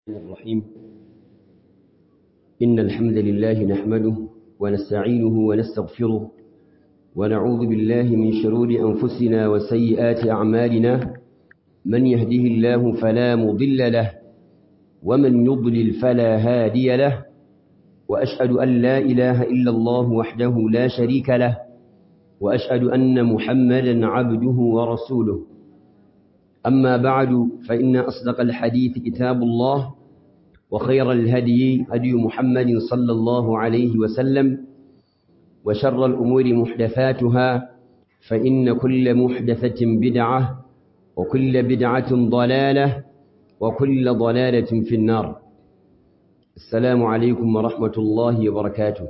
الرحيم إن الحمد لله نحمده ونستعينه ونستغفره ونعوذ بالله من شرور أنفسنا وسيئات أعمالنا من يهده الله فلا مضل له ومن يضلل فلا هادي له وأشهد أن لا إله إلا الله وحده لا شريك له وأشهد أن محمدا عبده ورسوله أما بعد فإن أصدق الحديث كتاب الله وخير الهدي هدي محمد صلى الله عليه وسلم وشر الأمور محدثاتها فإن كل محدثة بدعة وكل بدعة ضلالة وكل ضلالة في النار السلام عليكم ورحمة الله وبركاته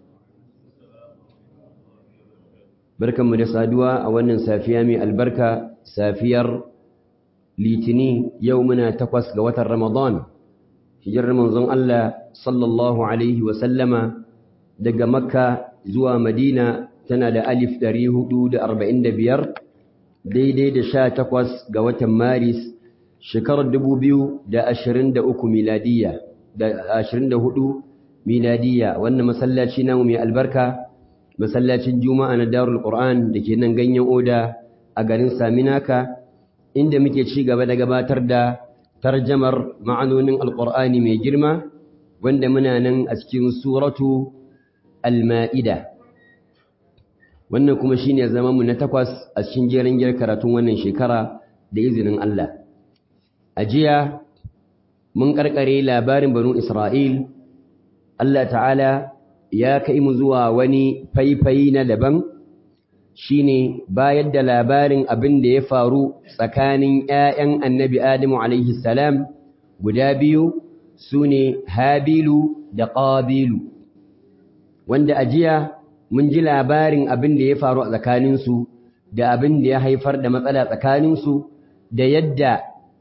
بركة مدسادوا أولا سافيامي البركة سافير litini yau muna takwas ga watan Ramadan hijirar manzon Allah sallallahu alaihi wasallama daga Makka zuwa Madina tana da alif 445 daidai da sha takwas ga watan Maris shekarar 2023 miladiya da 24 miladiya wannan masallaci namu mai albarka masallacin Juma'a na Darul Qur'an dake nan ganyen Oda a garin Saminaka inda muke ci gaba da gabatar da tarjamar ma'anonin alƙur'ani mai girma wanda muna nan a cikin suratu al-ma'ida wannan kuma shine zaman mu na takwas a cikin jerin gir karatun wannan shekara da izinin Allah a jiya mun karkare labarin banu Isra'il Allah ta'ala ya kai mu zuwa wani faifayi na daban shine bayar da labarin abin da ya faru tsakanin ‘ya'yan annabi Adamu alaihi salam guda biyu su ne Habilu da Ƙabilu, wanda a jiya mun ji labarin abin da ya faru a tsakaninsu da abin da ya haifar da matsala tsakaninsu da yadda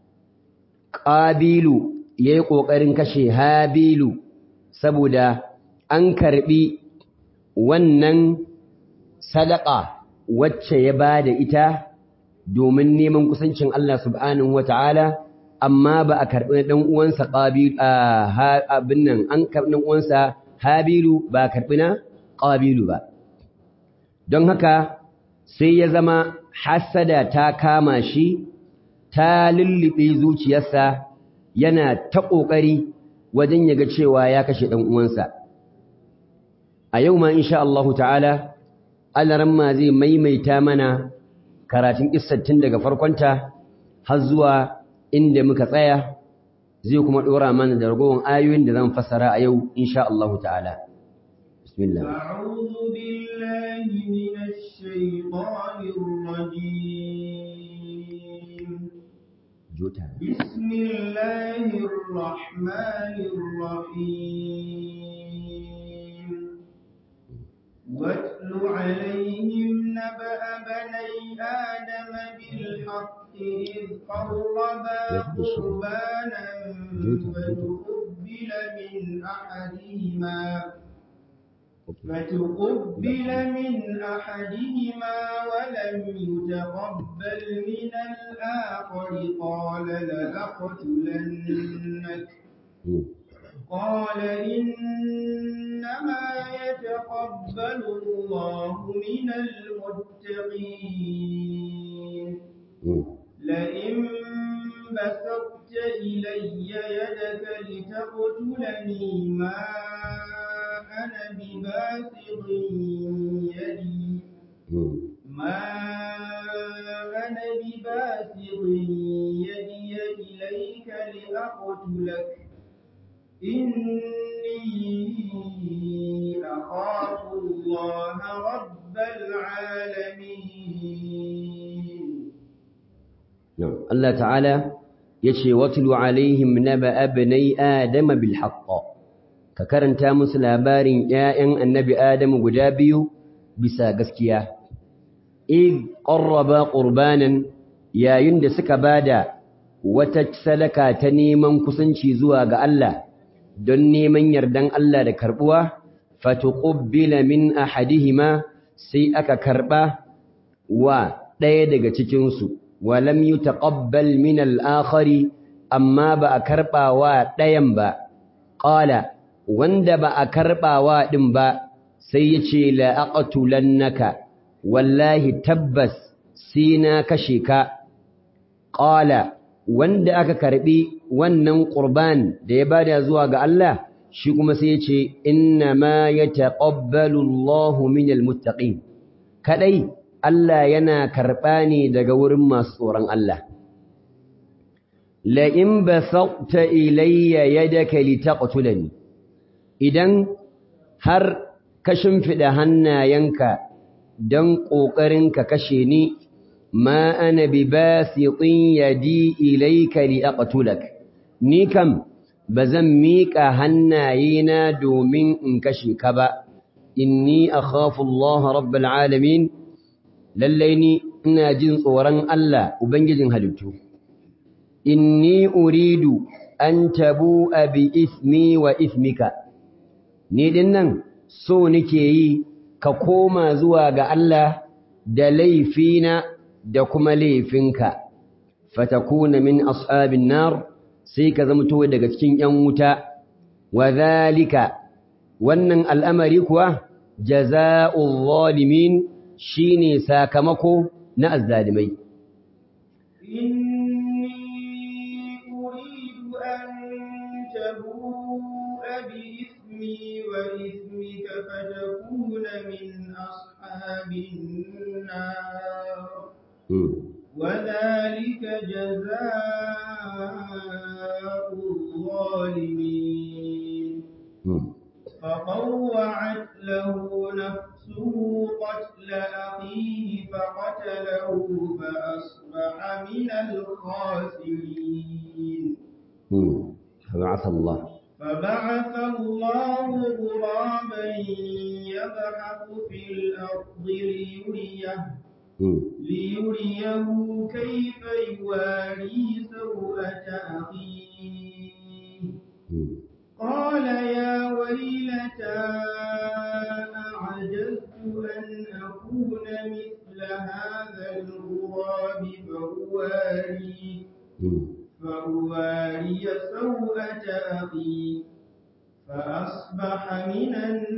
Ƙabilu ya yi ƙoƙarin kashe Habilu saboda an karɓi wannan sadaka wacce ya ba da ita domin neman kusancin Allah subhanahu wa ta'ala, amma ba a karɓi ɗan uwansa abin nan an karɓi ɗan uwansa Habilu ba a karɓi na ƙabilu ba. Don haka sai ya zama hasada ta kama shi, ta lullube zuciyarsa yana ta ƙoƙari wajen yaga cewa ya kashe ɗan uwansa. A yau ma, insha Allahu ta'ala, alaramma zai maimaita mana karatun tun daga farkonta har zuwa inda muka tsaya zai kuma dora mana da ragowar ayoyin da zan fassara a yau insha Allah ta'ala bismillah a'udhu billahi minash shaitanir rajim jota bismillahir rahmanir rahim واتل عليهم نبأ بني آدم بالحق إذ قربا قربانا فتقبل من أحدهما فتقبل من أحدهما ولم يتقبل من الآخر قال لأقتلنك قال إنما يتقبل الله من المتقين لئن بسطت إلي يدك لتقتلني ما أنا بباسط يدي ما أنا بباسط يدي إليك لأقتلك إني أخاف الله رب العالمين نعم الله تعالى يشي واتل عليهم نبأ ابني آدم بالحق ككرنتا مسلابارين يائن النبي آدم قجابي بسا قسكيا إذ قربا قربانا يا يند سكبادا وتجسلك تنيما كسنشي زواج الله don neman yardan Allah da karbuwa fatuqbila min ahadihima sai aka karba wa ɗaya daga cikin su walam yutaqabbal min al-akhari amma ba a karɓawa ɗayan ba ƙala wanda ba a karɓawa ɗin ba sai ya ce la'aƙatulannaka wallahi tabbas sai na kashe ka ƙala wanda aka karɓi wannan ƙurban da ya bada zuwa ga Allah shi kuma sai ya ce inna ma ya taƙabbalu Allahu minal muttaqin kadai Allah yana karɓa ne daga wurin masu tsoron Allah la in basata ilayya yadaka litaqtulani idan har ka shimfida hannayenka dan kokarin ka kashe ni ma ana bi basitin yadi ilayka liaqtulak ni kam bazan miƙa hannayena domin in kashe ka ba inni akhafu Allah rabbul alamin lallai ni ina jin tsoron Allah ubangijin halittu inni uridu an tabu'a bi ismi wa ismika ni dinnan so nake yi ka koma zuwa ga Allah da laifina da kuma laifinka fatakuna min ashabin nar sai ka zamto daga cikin yan wuta wa zalika wannan al'amari kuwa jaza'ul zalimin shine sakamako na azzalimai إني أريد أن تبوء بإثمي وإثمك فتكون من أصحاب النار وذلك جزاء الظالمين فطوعت له نفسه قتل أخيه فقتله فأصبح من الخاسرين فبعث الله فبعث الله غرابا يبحث في الأرض ليريه ليريه كيف يواري سوءة أخيه قال يا ويلتى أعجزت أن أكون مثل هذا الغراب فأواري فأواري سوءة أخي فأصبح من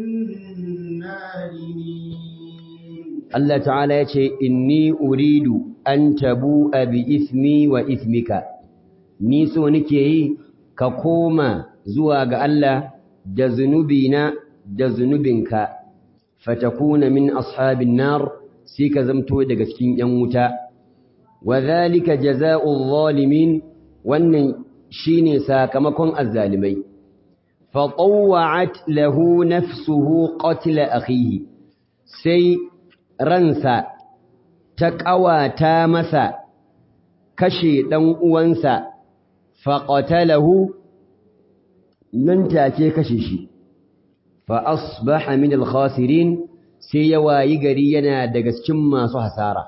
النادمين Allah ta'ala ya ce inni uridu an tabu'a bi ismi wa ismika ni so nake yi ka koma zuwa ga Allah da zunubina da zunubinka fatakuna min ashabin nar sai ka zamto daga cikin yan wuta wa zalika jazaa'ul zalimin wannan shine sakamakon azzalimai fa tawwa'at lahu nafsuhu qatl akhihi sai ransa ta ƙawata masa kashe ɗan uwansa faƙatalahu nan take kashe shi fa asbaha min al-khasirin sai ya wayi gari yana daga cikin masu hasara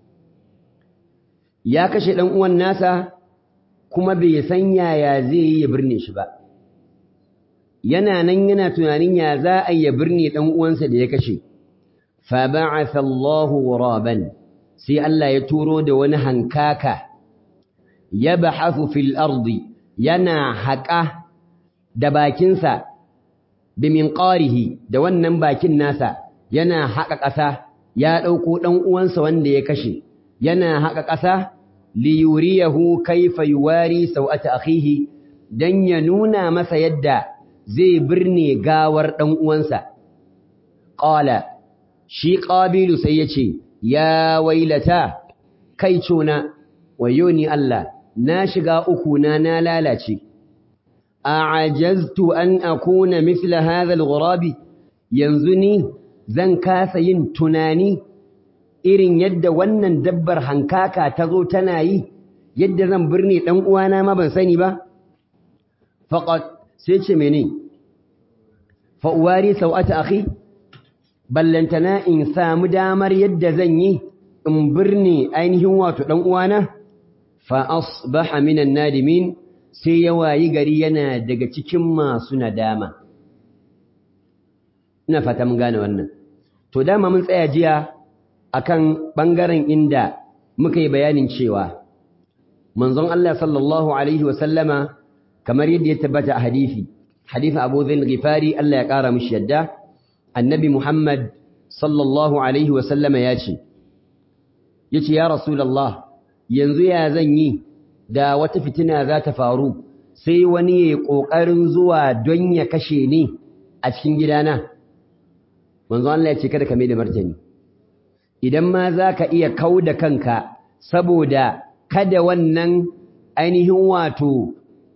ya kashe ɗan uwan nasa kuma bai san yaya zai yi ya birne shi ba yana nan yana tunanin ya za a ya birne ɗan uwansa da ya kashe fa ba'atha Allahu ghuraban sai Allah ya turo da wani hankaka yabhathu fil ardi yana haƙa da bakinsa bi minqarihi da wannan bakin nasa yana haƙa ƙasa ya ɗauko ɗan uwansa wanda ya kashe yana haƙa ƙasa li yuriyahu kayfa yuwari sawata akhihi dan ya nuna masa yadda zai birne gawar ɗan uwansa qala shi qabilu sai yace ya wailata kai cona wayo ni Allah na shiga uku na na lalace a'ajaztu an akuna mithla hadha al-ghurabi yanzu ni zan kasa yin tunani irin yadda wannan dabbar hankaka ta zo tana yi yadda zan birne dan uwana ma ban sani ba faqat sai ce mene fa uwari sau'ata akhi ballantana in samu damar yadda zan yi in birne ainihin wato dan uwana fa asbaha minan nadimin sai ya wayi gari yana daga cikin masu nadama ina fata mun gane wannan to dama mun tsaya jiya akan bangaren inda muka yi bayanin cewa manzon Allah sallallahu alaihi wa sallama kamar yadda ya tabbata a hadisi hadisin Abu Dharr Ghifari Allah ya kara mishi yadda annabi Muhammad sallallahu alaihi wa sallama ya ce yace ya rasulullah yanzu ya zan yi da wata fitina za ta faru sai wani ya kokarin zuwa don ya kashe ni a cikin gidana manzo Allah ya ce kada ka mai da martani idan ma za ka iya kau da kanka saboda kada wannan ainihin wato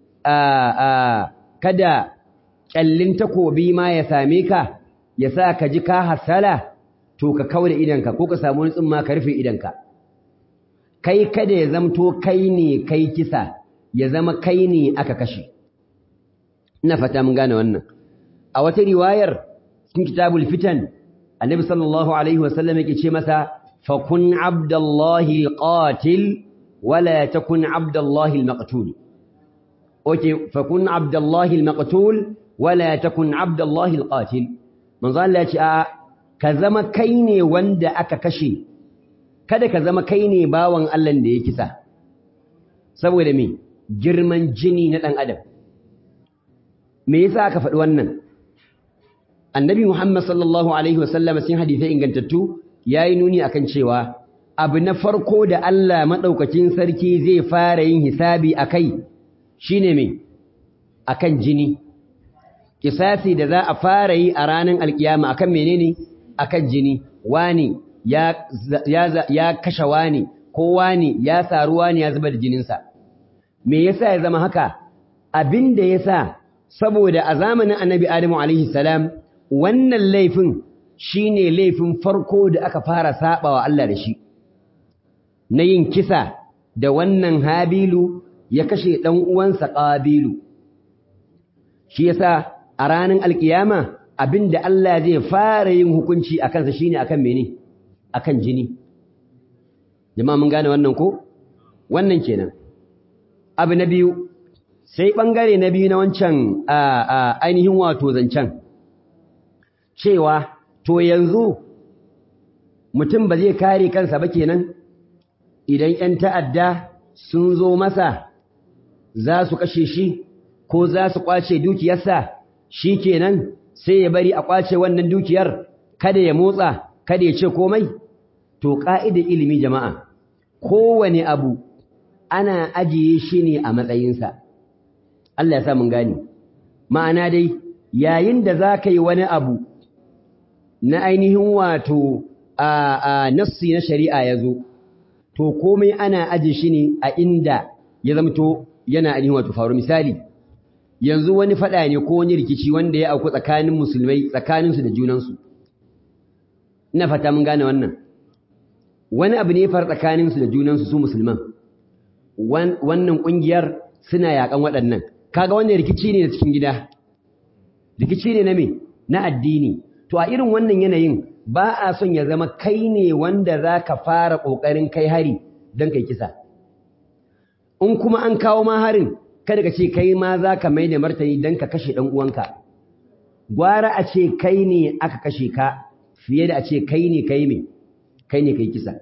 kada kyallin takobi ma ya same ka ya sa ka ji ka hasala to ka kau da idanka ko ka samu wani tsumma ka rufe idanka kai kada ya zamto kai ne kai kisa ya zama kai ne aka kashe ina fata mun gane wannan a wata riwayar cikin kitabul fitan annabi sallallahu alaihi wasallam yake ce masa fakun abdullahi alqatil wala takun abdullahi almaqtul okay fakun abdullahi almaqtul wala takun abdullahi alqatil manzo Allah ya ce a ka zama kai ne wanda aka kashe kada ka zama kai ne bawan Allah da ya kisa saboda me girman jini na dan adam me yasa aka faɗi wannan annabi Muhammad sallallahu alaihi wasallam sun hadisai ingantattu yayi nuni akan cewa abu na farko da Allah madaukakin sarki zai fara yin hisabi akai shine me akan jini kisasi da za a fara yi a ranar alkiyama akan menene akan jini wani ya ya ya kashe wani ko wani ya saru wani ya zuba da jininsa me yasa ya zama haka abinda yasa saboda a zamanin annabi Adamu alaihi salam wannan laifin shine laifin farko da aka fara sabawa Allah da shi na yin kisa da wannan Habilu ya kashe dan uwansa Qabilu shi yasa a ranar alkiyama abinda Allah zai fara yin hukunci a kansa shine akan mene akan jini jama'a mun gane wannan ko wannan kenan abu na biyu sai bangare na biyu na wancan ainihin wato zancen cewa to yanzu mutum ba zai kare kansa ba kenan idan 'yan ta'adda sun zo masa za su kashe shi ko za su kwace dukiyarsa shi kenan sai ya bari a kwace wannan dukiyar kada ya motsa kada ya ce komai to ƙa'idar ilimi jama'a kowane abu ana ajiye shi ne a matsayinsa Allah ya sa mun gane ma'ana dai yayin da za ka yi wani abu na ainihin wato a nassi na shari'a ya zo to komai ana aje shi ne a inda ya zamto yana ainihin wato faru misali yanzu wani faɗa ne ko wani rikici wanda ya auku tsakanin musulmai tsakaninsu da junansu ina fata mun gane wannan wani abu ne far tsakaninsu da junansu su musulman wannan ƙungiyar suna yaƙan waɗannan kaga wannan rikici ne da cikin gida rikici ne na me na addini to a irin wannan yanayin ba a son ya zama kai ne wanda za ka fara ƙoƙarin kai hari don kai kisa in kuma an kawo ma harin kada ka ce kai ma za ka mai da martani don ka kashe ɗan uwanka gwara a ce kai ne aka kashe ka fiye da a ce kai ne kai me kai ne kai kisa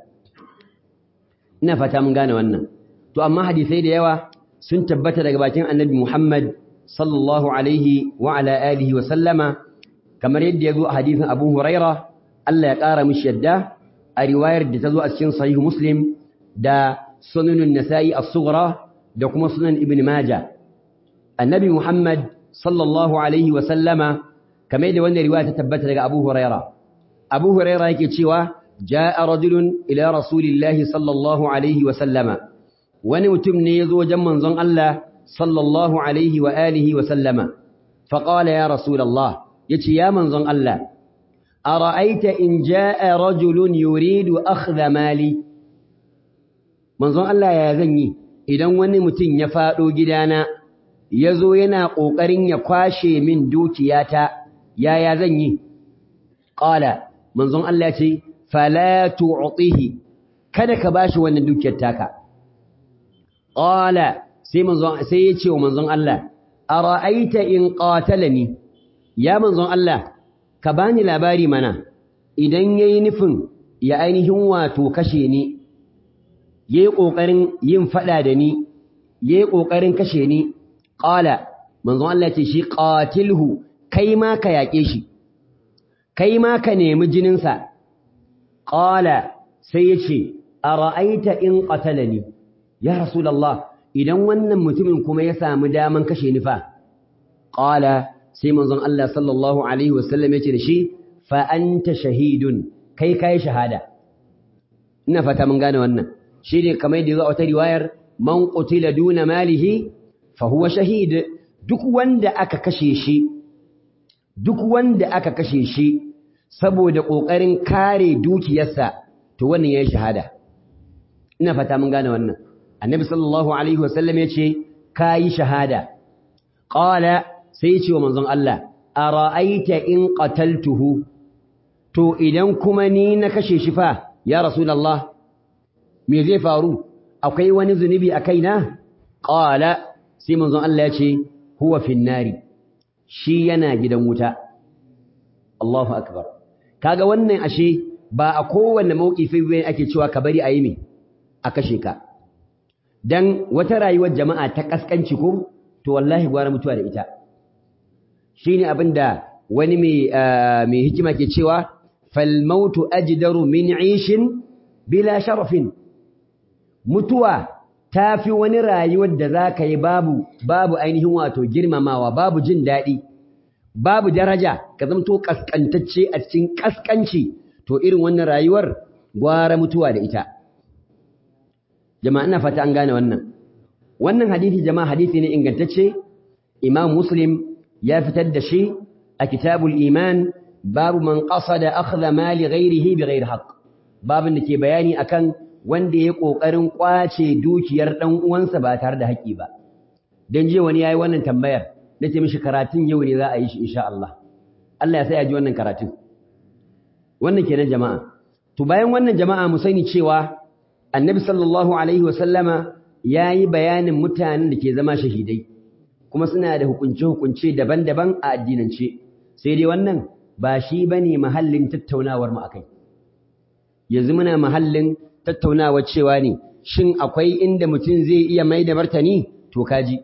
ina fata mun gane wannan to amma hadisai da yawa sun tabbata daga bakin annabi Muhammad sallallahu alaihi wa ala alihi wa sallama kamar yadda ya zo a hadisin Abu Huraira Allah ya ƙara mishi yadda a riwayar da ta zo a cikin sahih Muslim da sunanun Nasa'i as-Sughra da kuma sunan Ibn Majah annabi Muhammad sallallahu alaihi wa sallama kamar yadda wannan riwaya ta tabbata daga Abu Huraira Abu Huraira yake cewa ja'a rajulun ila rasulillahi sallallahu alaihi wa sallama wani mutum ne ya zo wajen manzon Allah sallallahu alaihi wa alihi wa sallama faqala ya rasulullah yace ya manzon Allah ara'aita in jaa rajulun yuridu akhdha mali manzon Allah ya zan yi idan wani mutum ya fado gidana yazo yana kokarin ya kwashe min dukiyata yaya zan yi qala manzon Allah ya ce fala tu'tihi kada ka bashi wannan dukiyar taka qala sai manzon sai ya ce wa manzon Allah ara'aita in qatalani ya manzon Allah ka bani labari mana idan yayi nufin ya ainihin wato kashe ni yayi kokarin yin fada da ni yayi kokarin kashe ni qala manzon Allah ce shi qatilhu kai ma ka yake shi kai ma ka nemi jinin sa qala sai yace ara'aita in qatalani ya rasulullah idan wannan mutumin kuma ya samu daman kashe ni fa qala sai manzon Allah sallallahu alaihi wasallam yace da shi fa anta shahidun kai kai shahada ina fata mun gane wannan shine kamar yadda zo a wata riwayar man qutila duna malihi fa huwa shahid duk wanda aka kashe shi duk wanda aka kashe shi saboda kokarin kare dukiyarsa to wannan yayin shahada ina fata mun gane wannan annabi sallallahu alaihi wasallam yace kai shahada qala sai yace wa manzon Allah ara'aita in qataltuhu to idan kuma ni na kashe shi fa ya rasulullah me zai faru akwai wani zunubi a kaina qala sai manzon Allah ya ce huwa finnari shi yana gidan wuta Allahu akbar kaga wannan ashe ba a kowanne maukifi bayan ake cewa ka bari ayi me a kashe ka dan wata rayuwar jama'a ta kaskanci ko to wallahi gwara mutuwa da ita shine abinda wani mai mai hikima ke cewa fal mautu ajdaru min 'ishin bila sharafin mutuwa ta fi wani rayuwar da za ka yi babu babu ainihin wato girmamawa babu jin daɗi babu daraja ka zamto ƙasƙantacce a cikin ƙasƙanci to irin wannan rayuwar gwara mutuwa da ita jama'a ina fata an gane wannan wannan hadisi jama'a hadisi ne ingantacce imam muslim ya fitar da shi a kitabul iman babu man qasada akhdha mali ghairihi bighairi haqq babin da ke bayani akan wanda ya ƙoƙarin ƙwace dukiyar ɗan uwansa ba tare da haƙƙi ba dan je wani yayi wannan tambayar nace mishi karatun yau ne za a yi shi insha Allah Allah ya sa ya ji wannan karatun wannan kenan jama'a to bayan wannan jama'a mu sani cewa annabi sallallahu alaihi wa sallama yayi bayanin mutanen da ke zama shahidai kuma suna da hukunce hukunce daban-daban a addinance sai dai wannan ba shi bane mahallin tattaunawar mu akai yanzu muna mahallin tattaunawa cewa ne shin akwai inda mutum zai iya mai da martani to kaji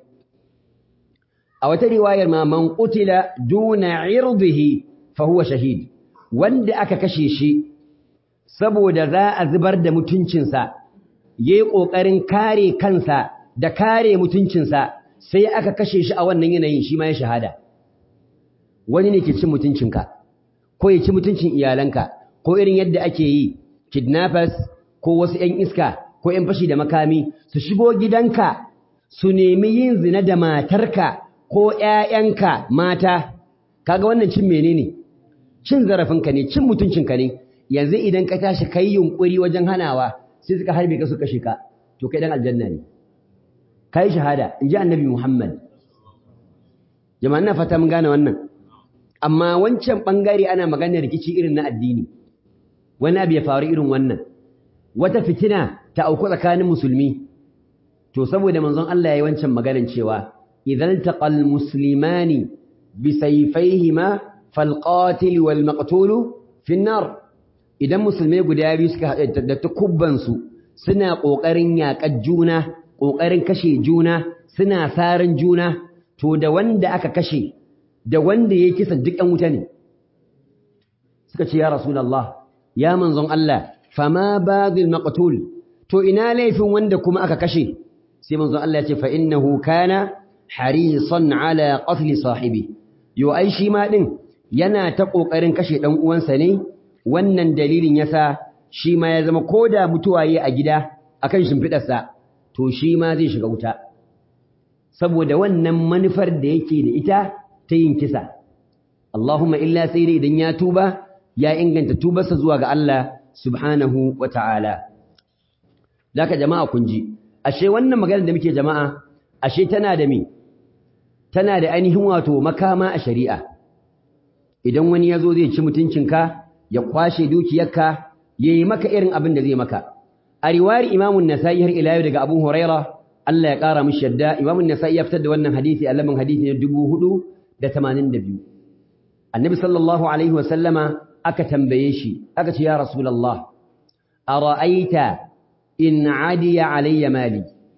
a wata riwayar ma man qutila duna irdihi fa huwa shahid wanda aka kashe shi saboda za a zubar da mutuncinsa yayi kokarin kare kansa da kare mutuncinsa sai aka kashe shi a wannan yanayin shi ma ya shahada wani ne ke cin mutuncinka ko ya ci mutuncin iyalanka ko irin yadda ake yi kidnappers ko wasu ‘yan iska ko ‘yan fashi da makami su shigo gidanka su nemi yin zina da matarka ko ‘ya'yanka mata, kaga wannan cin menene cin zarafinka ne, cin mutuncinka ne, yanzu idan ka tashi kai yunƙuri wajen hanawa sai suka harbe ka su kashe ka, to kai ɗan aljanna ne. Ka yi shahada, in ji annabi Muhammad. Jama'a na fata mun gane wannan. Amma wancan ɓangare ana maganar rikici irin na addini, wani abu ya faru irin wannan. wata fitina ta auku tsakanin musulmi to saboda manzon Allah yayi wancan maganan cewa idan taqal muslimani bi sayfayhima fal qatil wal maqtul fi nar idan musulmai guda biyu suka haɗu da takubban su suna kokarin yaƙar juna kokarin kashe juna suna sarin juna to da wanda aka kashe da wanda ya kisa duk ɗan wuta ne suka ce ya rasulullah ya manzon Allah fama bagil maqtul to ina laifin wanda kuma aka kashe sai manzon Allah ya ce fa innahu kana harisan ala qatl sahibi yo ai shi ma din yana ta kokarin kashe dan uwansa ne wannan dalilin yasa shi ma ya zama koda mutuwa yayi a gida akan shimfidarsa to shi ma zai shiga wuta saboda wannan manufar da yake da ita ta yin kisa Allahumma illa sai dai idan ya tuba ya inganta tubarsa zuwa ga Allah subhanahu wa ta'ala. Daka jama'a kun ji, ashe wannan maganar da muke jama'a, ashe tana da me? Tana da ainihin wato makama a shari'a. Idan wani ya zo zai ci mutuncinka, ya kwashe dukiyarka, ya yi maka irin abin da zai maka. A riwayar imamun Nasa'i har ila yau daga Abu Huraira, Allah ya ƙara mishi yadda, imamun Nasa'i ya fitar da wannan hadisi a lamin hadisi na dubu hudu da tamanin da biyu. Annabi sallallahu alaihi wa sallama aka tambaye shi aka ce ya rasulullah ara'aita in adiya alayya mali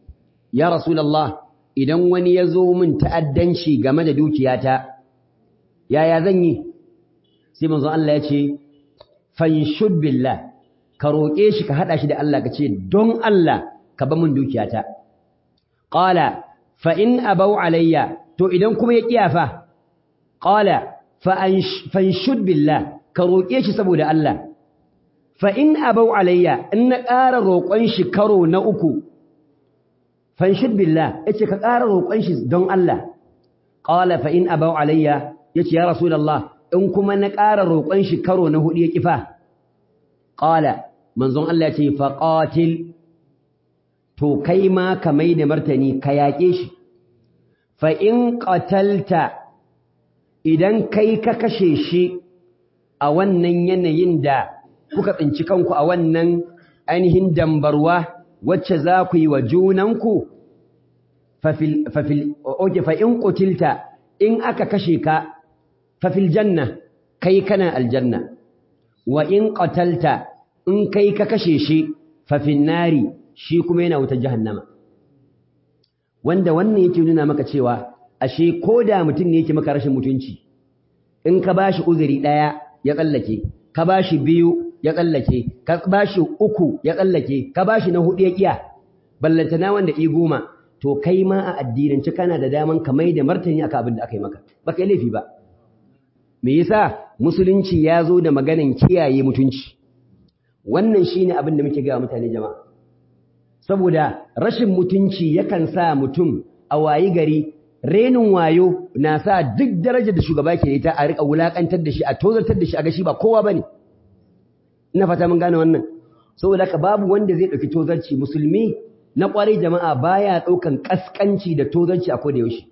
ya rasulullah idan wani ya zo min ta'addanci game da dukiyata yaya zan yi sai manzon Allah ya ce fanshud billah ka roƙe shi ka haɗa shi da Allah ka ce don Allah ka ba min dukiyata qala fa in abau alayya to idan kuma ya kiyafa qala fa fanshud billah ka roƙe shi saboda Allah fa in abau alayya in na ƙara roƙon shi karo na uku fanshud billah yace ka ƙara roƙon shi don Allah qala fa in abau alayya yace ya rasulullah in kuma na ƙara roƙon shi karo na hudu ya kifa qala manzon Allah yace fa qatil to kai ma ka mai da martani ka yaƙe shi fa in qatalta idan kai ka kashe shi a wannan yanayin da kuka tsinci kanku a wannan ainihin dambarwa wacce za ku yi wa junanku fafil fafil oke fa in qutilta in aka kashe ka fafil janna kai kana aljanna wa in qatalta in kai ka kashe shi fafin nari shi kuma yana wutar jahannama wanda wannan yake nuna maka cewa ashe ko da mutum ne yake maka rashin mutunci in ka bashi uzuri daya ya tsallake ka bashi biyu ya tsallake ka bashi uku ya tsallake ka bashi na hudu ya kiya ballantana wanda i goma to kai ma a addinance kana da daman ka mai da martani akan abin da aka yi maka baka yi laifi ba me yasa musulunci ya zo da maganin kiyaye mutunci wannan shine abin da muke ga mutane jama'a saboda rashin mutunci yakan sa mutum a wayi gari renin wayo na sa duk darajar da shugaba ke ita a rika wulakantar da shi a tozartar da shi a ga shi ba kowa bane ina fata mun gane wannan saboda haka babu wanda zai dauki tozarci musulmi na kwarai jama'a baya daukan kaskanci da tozarci a koda yaushe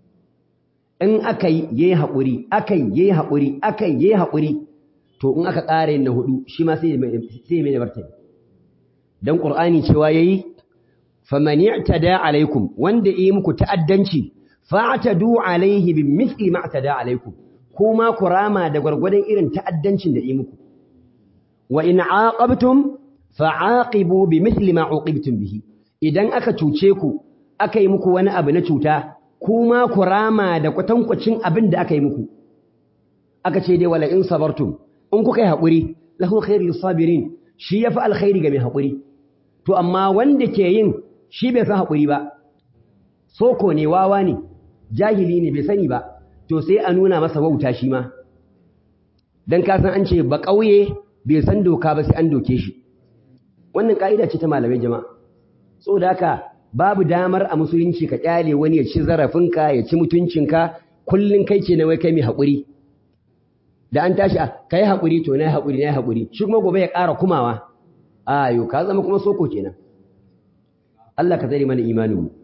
in aka yi yayi hakuri aka yi yayi hakuri aka yi yayi hakuri to in aka ƙara yin na hudu shi ma sai sai mai da martani dan qur'ani cewa yayi faman i'tada alaikum wanda yi muku ta'addanci fa'tadu alaihi bimithli ma i'tada alaikum kuma kurama da gwargwadon irin ta'addancin da yi muku wa in aqabtum fa'aqibu bimithli ma uqibtum bihi idan aka cuce ku aka yi muku wani abu na cuta kuma kurama da kwatankwacin abin da aka yi muku aka ce dai wala in sabartum in kuka yi haƙuri lahu khairul sabirin shi yafi alkhairi ga mai haƙuri to amma wanda ke yin shi bai san haƙuri ba soko ne wawa ne jahili ne bai sani ba to sai a nuna masa wauta shi ma dan ka san an ce ba ƙauye bai san doka ba sai an doke shi wannan ka'ida ce ta malamai jama'a saboda haka babu damar a musulunci ka kyale wani ya ci zarafinka ya ci mutuncinka kullun kai ce na wai kai mai haƙuri da an tashi kai haƙuri to na haƙuri na haƙuri shi kuma gobe ya ƙara kumawa ayo ka zama kuma soko kenan Allah ka tsare mana imanin mu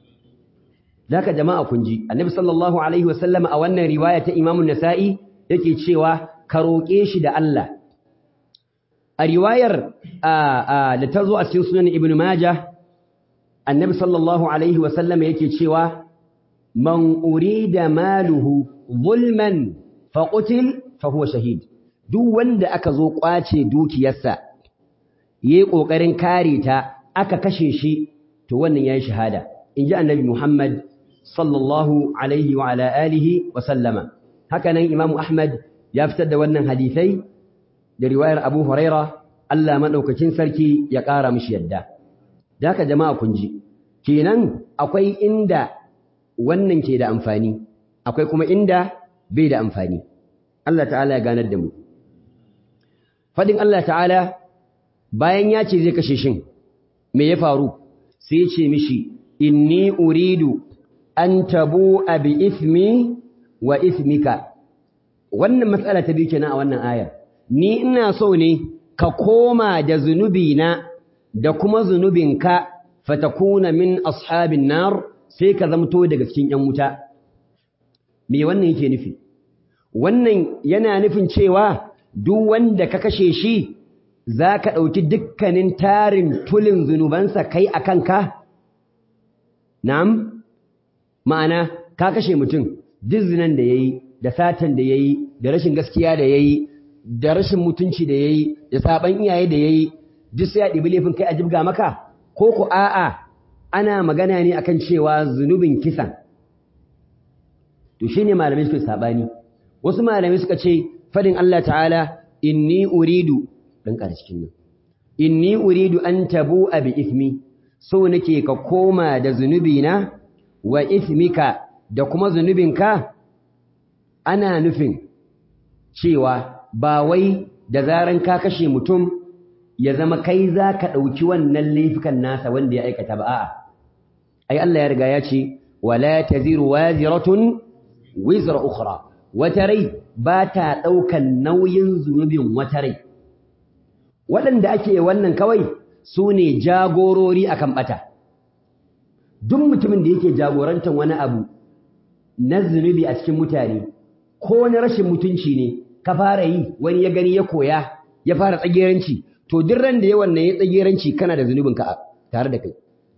Daka jama'a kun ji Annabi sallallahu alaihi wasallam a wannan riwaya ta Imam nasai yake cewa ka roƙe shi da Allah a riwayar da ta zo a cikin sunan Ibn Majah Annabi sallallahu alaihi wasallam yake cewa man urida maluhu zulman faqutil fa huwa shahid duk wanda aka zo kwace dukiyarsa yayi kokarin kare ta aka kashe shi to wannan yayi shahada inji Annabi Muhammad sallallahu alaihi wa ala alihi wa sallama haka nan Imam Ahmad ya fitar da wannan hadisai da riwayar Abu Huraira Allah madaukakin sarki ya ƙara mishi yadda da haka jama'a kun ji kenan akwai inda wannan ke da amfani akwai kuma inda bai da amfani Allah ta'ala ya ganar da mu fadin Allah ta'ala bayan ya ce zai kashe shin me ya faru sai ya ce mishi inni uridu an tabu bi ismi wa ismika wannan matsala ta biyu kenan a wannan ayar ni ina so ne ka koma da zunubina da kuma zunubinka fatakuna min ashabin nar sai ka zamto daga cikin yan wuta me wannan yake nufi wannan yana nufin cewa duk wanda ka kashe shi za ka ɗauki dukkanin tarin tulin zunubansa kai a kanka na'am ma'ana ka kashe mutum duk zinan da ya yi da satan da ya yi da rashin gaskiya da ya yi da rashin mutunci da ya yi da saban iyaye da ya yi duk sai ya ɗibi laifin kai a jibga maka ko ku a'a ana magana ne akan cewa zunubin kisan to shine malamai suka sabani wasu malamai suka ce fadin Allah ta'ala inni uridu dan ƙara cikin nan inni uridu an tabu'a bi ithmi so nake ka koma da zunubina wa ithmika da kuma zunubinka ana nufin cewa ba wai da zaran ka kashe mutum ya zama kai za ka ɗauki wannan laifukan nasa wanda ya aikata ba a'a ai Allah ya riga ya ce wala taziru waziratun wizra ukhra wata rai ba ta ɗaukan nauyin zunubin wata rai waɗanda ake wannan kawai su ne jagorori akan ɓata duk mutumin da yake jagorantar wani abu na zunubi a cikin mutane ko na rashin mutunci ne ka fara yi wani ya gani ya koya ya fara tsageranci to duk ran da ya wannan ya tsageranci kana da zunubinka tare da kai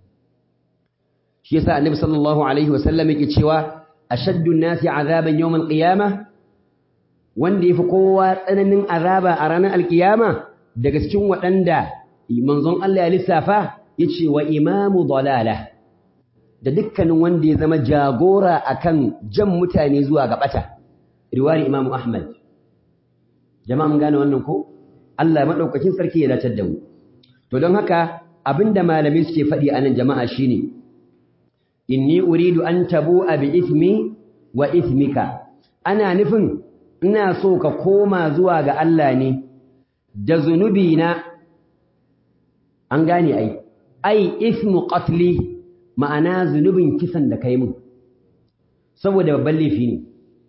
shi yasa annabi sallallahu alaihi wasallam yake cewa ashaddu an-nasi azaban yawm al-qiyamah wanda yafi kowa tsananin azaba a ranar alkiyama daga cikin waɗanda manzon Allah ya lissafa yace wa imamu dalala da dukkanin wanda ya zama jagora akan jan mutane zuwa ga bata riwayar imamu ahmad jama'a mun gane wannan ko Allah madaukakin sarki ya dace da mu to don haka abinda malamai suke faɗi anan jama'a shine inni uridu an tabu'a bi ithmi wa ithmika ana nufin ina so ka koma zuwa ga Allah ne da zunubi na an gane ai ai ismu qatli ma'ana zunubin kisan da kai mun saboda babban laifi ne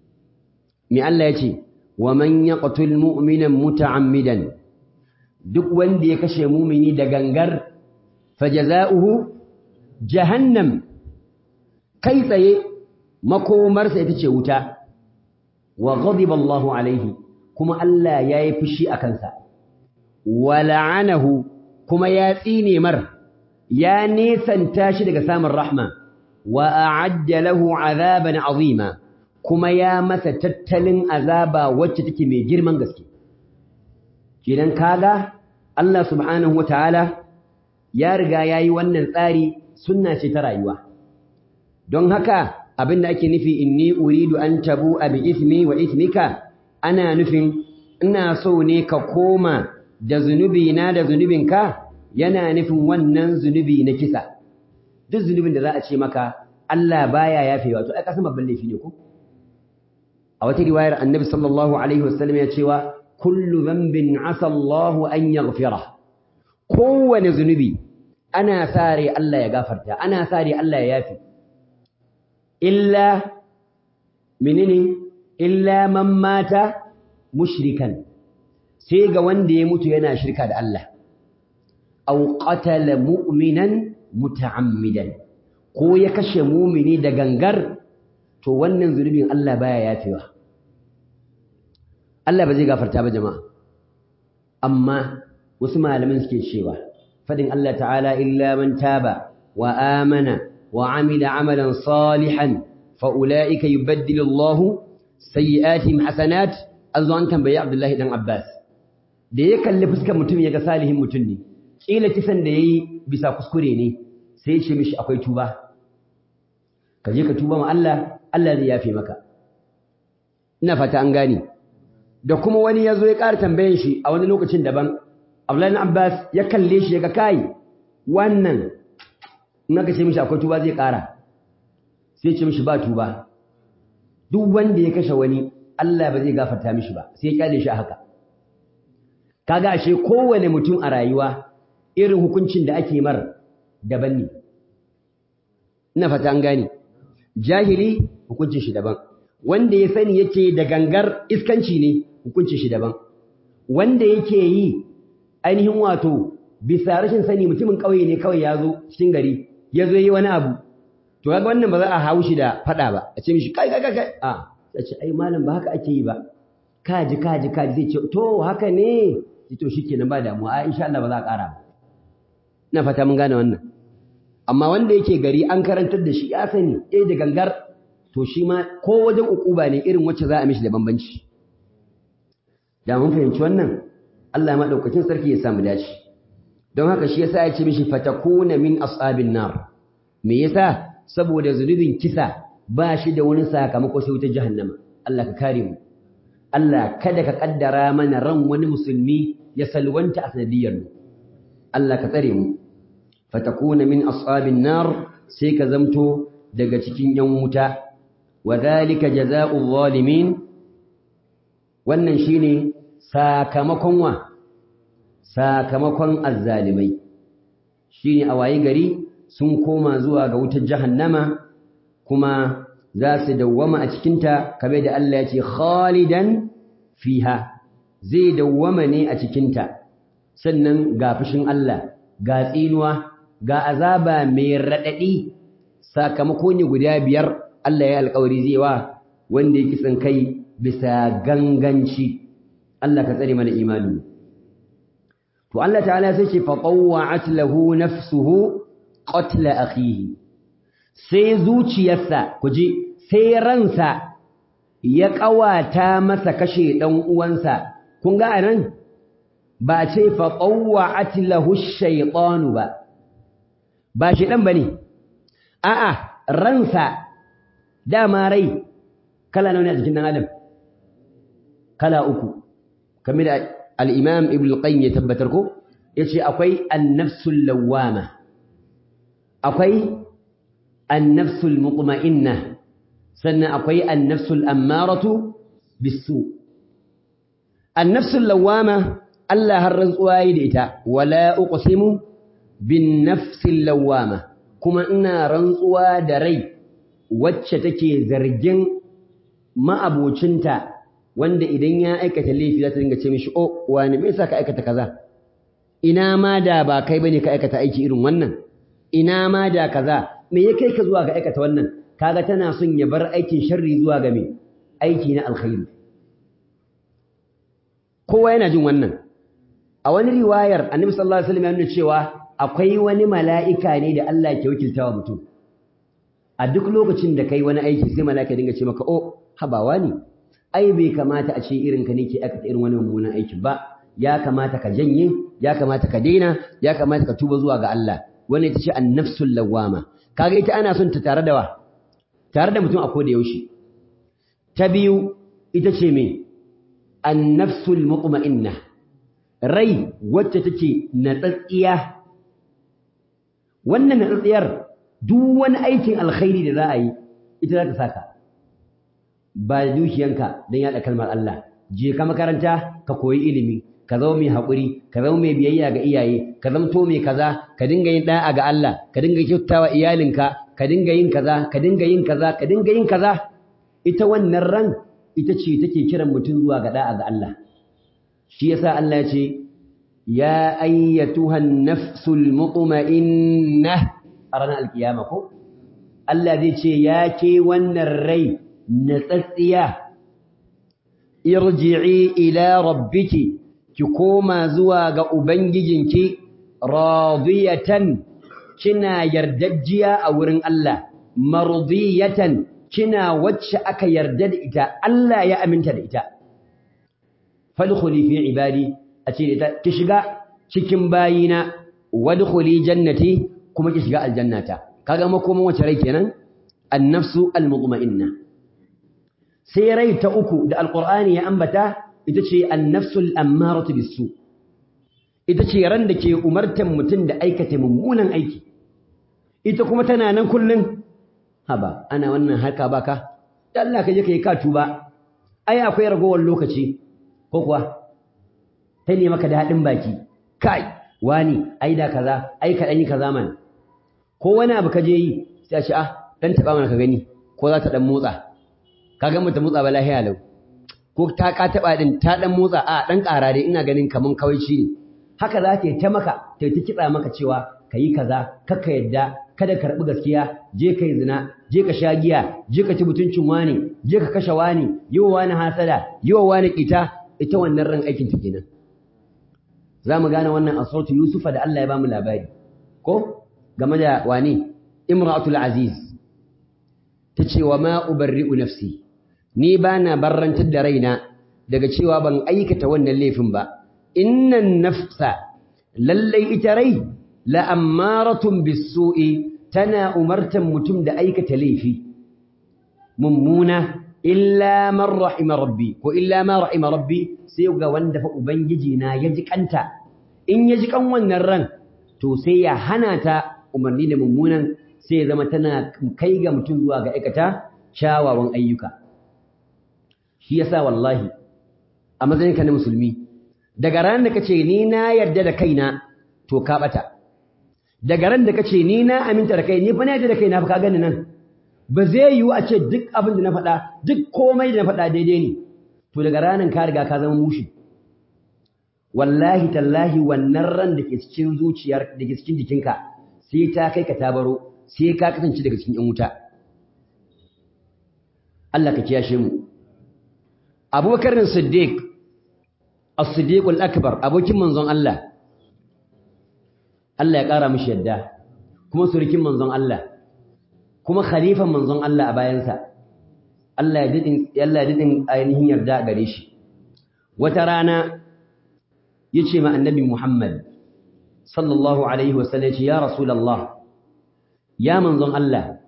me Allah ya ce wa man yaqtul mu'mina muta'ammidan duk wanda ya kashe mumini da gangar fajaza'uhu jahannam kai tsaye makomarsa ita ce wuta wa ghadiba Allahu alaihi kuma Allah yayi fushi a kansa wa la'anahu kuma ya tsine mar ya nesanta shi daga samun rahma wa a'adda lahu azaban azima kuma ya masa tattalin azaba wacce take mai girman gaske kidan kaga Allah subhanahu wataala ya riga yayi wannan tsari sunna ce ta rayuwa don haka abinda ake nufi inni uridu an tabu bi ismi wa ismika ana nufin ina so ne ka koma da zunubi na da zunubinka yana nufin wannan zunubi na kisa duk zunubin da za a ce maka Allah baya yafewa to ai kasan babban laifi ne ko a wata riwayar annabi sallallahu alaihi wasallam ya cewa kullu dhanbin asa Allah an yaghfira kowane zunubi ana sare Allah ya gafarta ana sare Allah ya yafi illa menene illa man mata mushrikan sai ga wanda ya mutu yana shirka da Allah aw qatala mu'minan muta'ammidan ko ya kashe mumini da gangar to wannan zunubin Allah baya yafewa Allah ba zai gafarta ba jama'a amma wasu malaman suke cewa fadin Allah ta'ala illa man taba wa amana wa amila amalan salihan fa ulaika yubaddilu Allahu sayyi'atihim hasanat azu an tambayi Abdullahi dan Abbas da ya kalli fuskar mutum ya ga salihin mutum ne kila kisan da yayi bisa kuskure ne sai ya ce mishi akwai tuba ka je ka tuba ma Allah Allah zai yafe maka ina fata an gane da kuma wani ya zo ya ƙara tambayan shi a wani lokacin daban Abdullahi Abbas ya kalle shi ya ga kai wannan in aka ce mishi akwai tuba zai ƙara sai ce mishi ba tuba duk wanda ya kashe wani Allah ba zai gafarta mishi ba sai ya kyale shi a haka kaga ashe kowane mutum a rayuwa irin hukuncin da ake mar daban ne ina fata an gane jahili hukuncin shi daban wanda ya sani yake da gangar iskanci ne hukuncin shi daban wanda yake yi ainihin wato bisa rashin sani mutumin ƙauye ne kawai ya zo cikin gari ya zo yi wani abu to kaga wannan ba za a hau shi da faɗa ba a ce mishi kai kai kai a ya ce ai malam ba haka ake yi ba kaji kaji kaji zai ce to haka ne to shikenan ba damuwa a insha Allah ba za a ƙara ba ina fata mun gane wannan amma wanda yake gari an karantar da shi ya sani eh da gangar to shi ma ko wajen ukuba ne irin wacce za a mishi da bambanci da mun fahimci wannan Allah madaukakin sarki ya samu dace don haka shi yasa ya ce mishi fatakuna min ashabin nar me yasa saboda zunubin kisa ba shi da wani sakamako sai wutar jahannama Allah ka kare mu Allah kada ka kaddara mana ran wani musulmi ya salwanta a sanadiyar mu Allah ka tsare mu fatakuna min ashabin nar sai ka zamto daga cikin yan wuta wa dhalika jazaa'u zalimin wannan shine sakamakon wa sakamakon azzalimai shine a wayi gari sun koma zuwa ga wutar jahannama kuma za su dawwama a cikinta kamar da Allah ya ce khalidan fiha zai dawwama ne a cikinta sannan ga fushin Allah ga tsinuwa ga azaba mai raɗaɗi sakamako ne guda biyar Allah ya alƙawari zai wa wanda ya kisan kai bisa ganganci Allah ka tsare mana imani to Allah ta'ala sai ce fatawwa'at lahu nafsuhu qatla akhihi sai zuciyarsa kuji sai ransa ya ƙawata masa kashe ɗan uwansa kun ga anan ba ce fatawwa'at lahu ash-shaytanu ba ba shi dan bane a'a ransa dama rai kala nawa ne a jikin dan adam kala uku kamar da al-imam ibn al-qayyim ya tabbatar ko yace akwai an-nafsul lawwama akwai an-nafsul mutma'inna sannan akwai an-nafsul ammaratu bis-su an-nafsul lawwama Allah har rantsuwa yi da ita wala uqsimu bin nafsil lawwama kuma ina rantsuwa da rai wacce take zargin ma'abocinta wanda idan ya aikata laifi za ta dinga ce mishi oh wani me yasa ka aikata kaza ina ma da ba kai bane ka aikata aiki irin wannan ina ma da kaza me ya kai ka zuwa ga aikata wannan kaga tana son ya bar aikin sharri zuwa ga me aiki na alkhairi kowa yana jin wannan a wani riwayar annabi sallallahu alaihi wasallam ya nuna cewa akwai wani mala'ika ne da Allah ke wakiltawa mutum a duk lokacin da kai wani aiki sai mala'ika dinga ce maka oh habawa ne ai bai kamata a ce irin ka ne ke aikata irin wani mummunan aiki ba ya kamata ka janye ya kamata ka daina ya kamata ka tuba zuwa ga Allah wannan ita ce an-nafsul lawwama kaga ita ana son ta tare da wa tare da mutum a koda yaushe ta biyu ita ce me an-nafsul mutma'inna rai wacce take natsatsiya wannan natsatsiyar duk wani aikin alkhairi da za a yi ita za ta saka ba da dukiyanka don yaɗa kalmar Allah je ka makaranta ka koyi ilimi ka zama mai haƙuri ka zama mai biyayya ga iyaye ka zamto mai kaza ka dinga yin ɗa'a ga Allah ka dinga kyautawa iyalinka ka dinga yin kaza ka dinga yin kaza ka dinga yin kaza ita wannan ran ita ce take kiran mutum zuwa ga ɗa'a ga Allah shi yasa Allah ya ce ya ayyatuhan nafsul mutma'innah a ranar alkiyama ko Allah zai ce ya ke wannan rai natsatsiya irji'i ila rabbiki ki koma zuwa ga ubangijinki radiyatan kina yardajjiya a wurin Allah mardiyatan kina wacce aka yarda da ita Allah ya aminta da ita fadkhuli fi ibadi a ce da ki shiga cikin bayina wadkhuli jannati kuma ki shiga aljannata kaga makoman wace rai kenan an-nafsu al-mutma'inna sai rai ta uku da alqur'ani ya ambata ita ce an-nafsu al-ammaratu bis-su ita ce ran da ke umartan mutum da aikata mummunan aiki ita kuma tana nan kullun haba ana wannan harka baka Allah ka je kai ka tuba ai akwai ragowar lokaci ko kuwa ta ne maka daɗin baki kai wani ai da kaza ai ka dan yi kaza man ko wani abu ka je yi sai a ce ah dan taba mana ka gani ko za ta dan motsa kaga mu ta motsa ba lahiya lau ko ta ka taba din ta dan motsa a dan ƙara dai ina ganin kaman kawaici ne haka za ta yi ta maka ta yi ta kitsa maka cewa kayi kaza kaka yadda kada ka karbi gaskiya je kai zina je ka sha giya je ka ci mutuncin wani je ka kashe wani yi wa wani hasada yi wa wani kita ita wannan ran aikin ta kenan za mu gane wannan a sautu yusufa da Allah ya bamu labari ko game da wani imratul aziz ta ce wa ma ubarri'u nafsi ni ba na barrantar da raina daga cewa ban aikata wannan laifin ba innan nafsa lallai ita rai la'ammaratun bisu'i tana umartan mutum da aikata laifi mummuna illa man rahima rabbi ko illa ma rahima rabbi sai ga wanda fa ubangiji na ya ji kanta in ya ji kan wannan ran to sai ya hana ta umarni da mummunan sai ya zama tana kai ga mutum zuwa ga aikata kyawawan ayyuka shi yasa wallahi a matsayinka na musulmi daga ran da kace ni na yarda da kaina to ka bata daga ran da kace ni na aminta da kai ni fa na yarda da kaina fa ka gani nan ba zai yiwu a ce duk abin da na faɗa duk komai da na faɗa daidai ne to daga ranan ka riga ka zama mushi wallahi tallahi wannan ran da ke cikin zuciyar da ke cikin jikinka sai ta kai ka tabaro sai ka kasance daga cikin yan wuta Allah ka kiyashe mu Abubakar Siddiq As-Siddiq al-Akbar abokin manzon Allah Allah ya ƙara mishi yadda kuma surukin manzon Allah kuma khalifan manzon Allah a bayansa Allah ya didin Allah ya didin ainihin yarda gare shi wata rana yace ma annabi Muhammad sallallahu alaihi wasallam ya rasulullah ya manzon Allah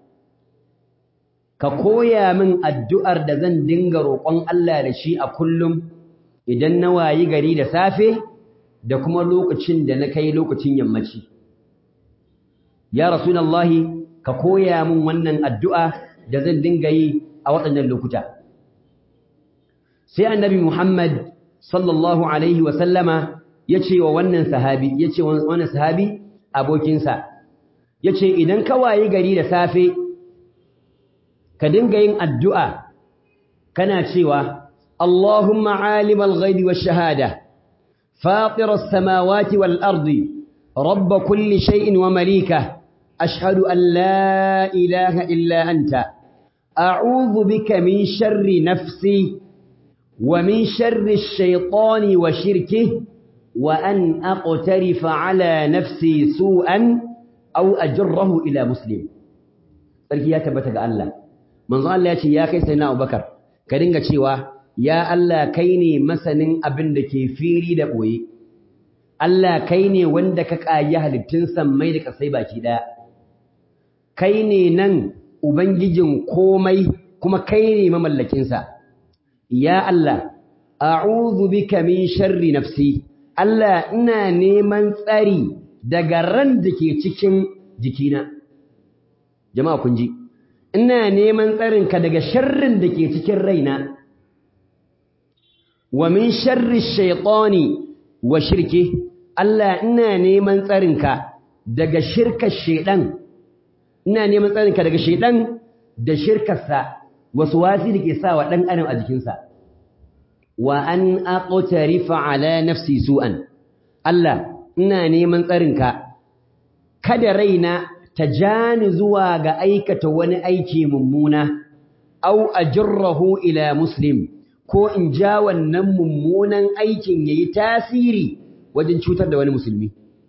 ka koya min addu'ar da zan dinga roƙon Allah da shi a kullum idan na wayi gari da safe da kuma lokacin da na kai lokacin yammaci ya rasulullahi ka koya min wannan addu'a da zan dinga yi a waɗannan lokuta sai annabi Muhammad sallallahu alaihi wa sallama yace wa wannan sahabi yace wa wannan sahabi abokinsa yace idan ka wayi gari da safe ka dinga yin addu'a kana cewa Allahumma alimal ghaibi wash shahada fatir as-samawati wal ardi rabb kulli shay'in wa malika ashhadu an la ilaha illa anta a'udhu bika min sharri nafsi wa min sharri ash-shaytani wa shirkihi wa an aqtarifa ala nafsi su'an aw ajrahu ila muslim sarki ya tabbata ga Allah manzo Allah ya ce ya kai sai na Abubakar ka dinga cewa ya Allah kai ne masanin abin da ke fili da boye Allah kai ne wanda ka kayi halittun sammai da kasai baki daya kai ne nan ubangijin komai kuma kai ne mamallakin sa ya Allah a'udhu bika min sharri nafsi Allah ina neman tsari daga ran da ke cikin jikina jama'a kun ji ina neman tsarinka daga sharrin da ke cikin raina wa min sharri shaytani wa shirki Allah ina neman tsarinka daga shirkar shedan ina neman tsarinka daga shedan da shirkarsa wasu wasi da ke sa wa dan adam a jikinsa wa an aqtarifa ala nafsi su'an Allah ina neman tsarinka kada raina ta jani zuwa ga aikata wani aiki mummuna au ajrahu ila muslim ko in ja wannan mummunan aikin yayi tasiri wajen cutar da wani musulmi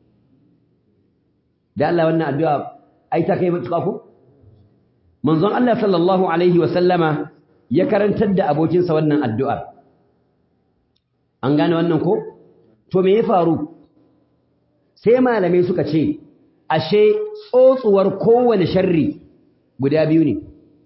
da Allah wannan addu'a ai ta kai mutuka ko manzon Allah sallallahu alaihi wa sallama ya karantar da abokinsa wannan addu'ar an gane wannan ko to me ya faru sai malamai suka ce ashe tsotsuwar kowane sharri guda biyu ne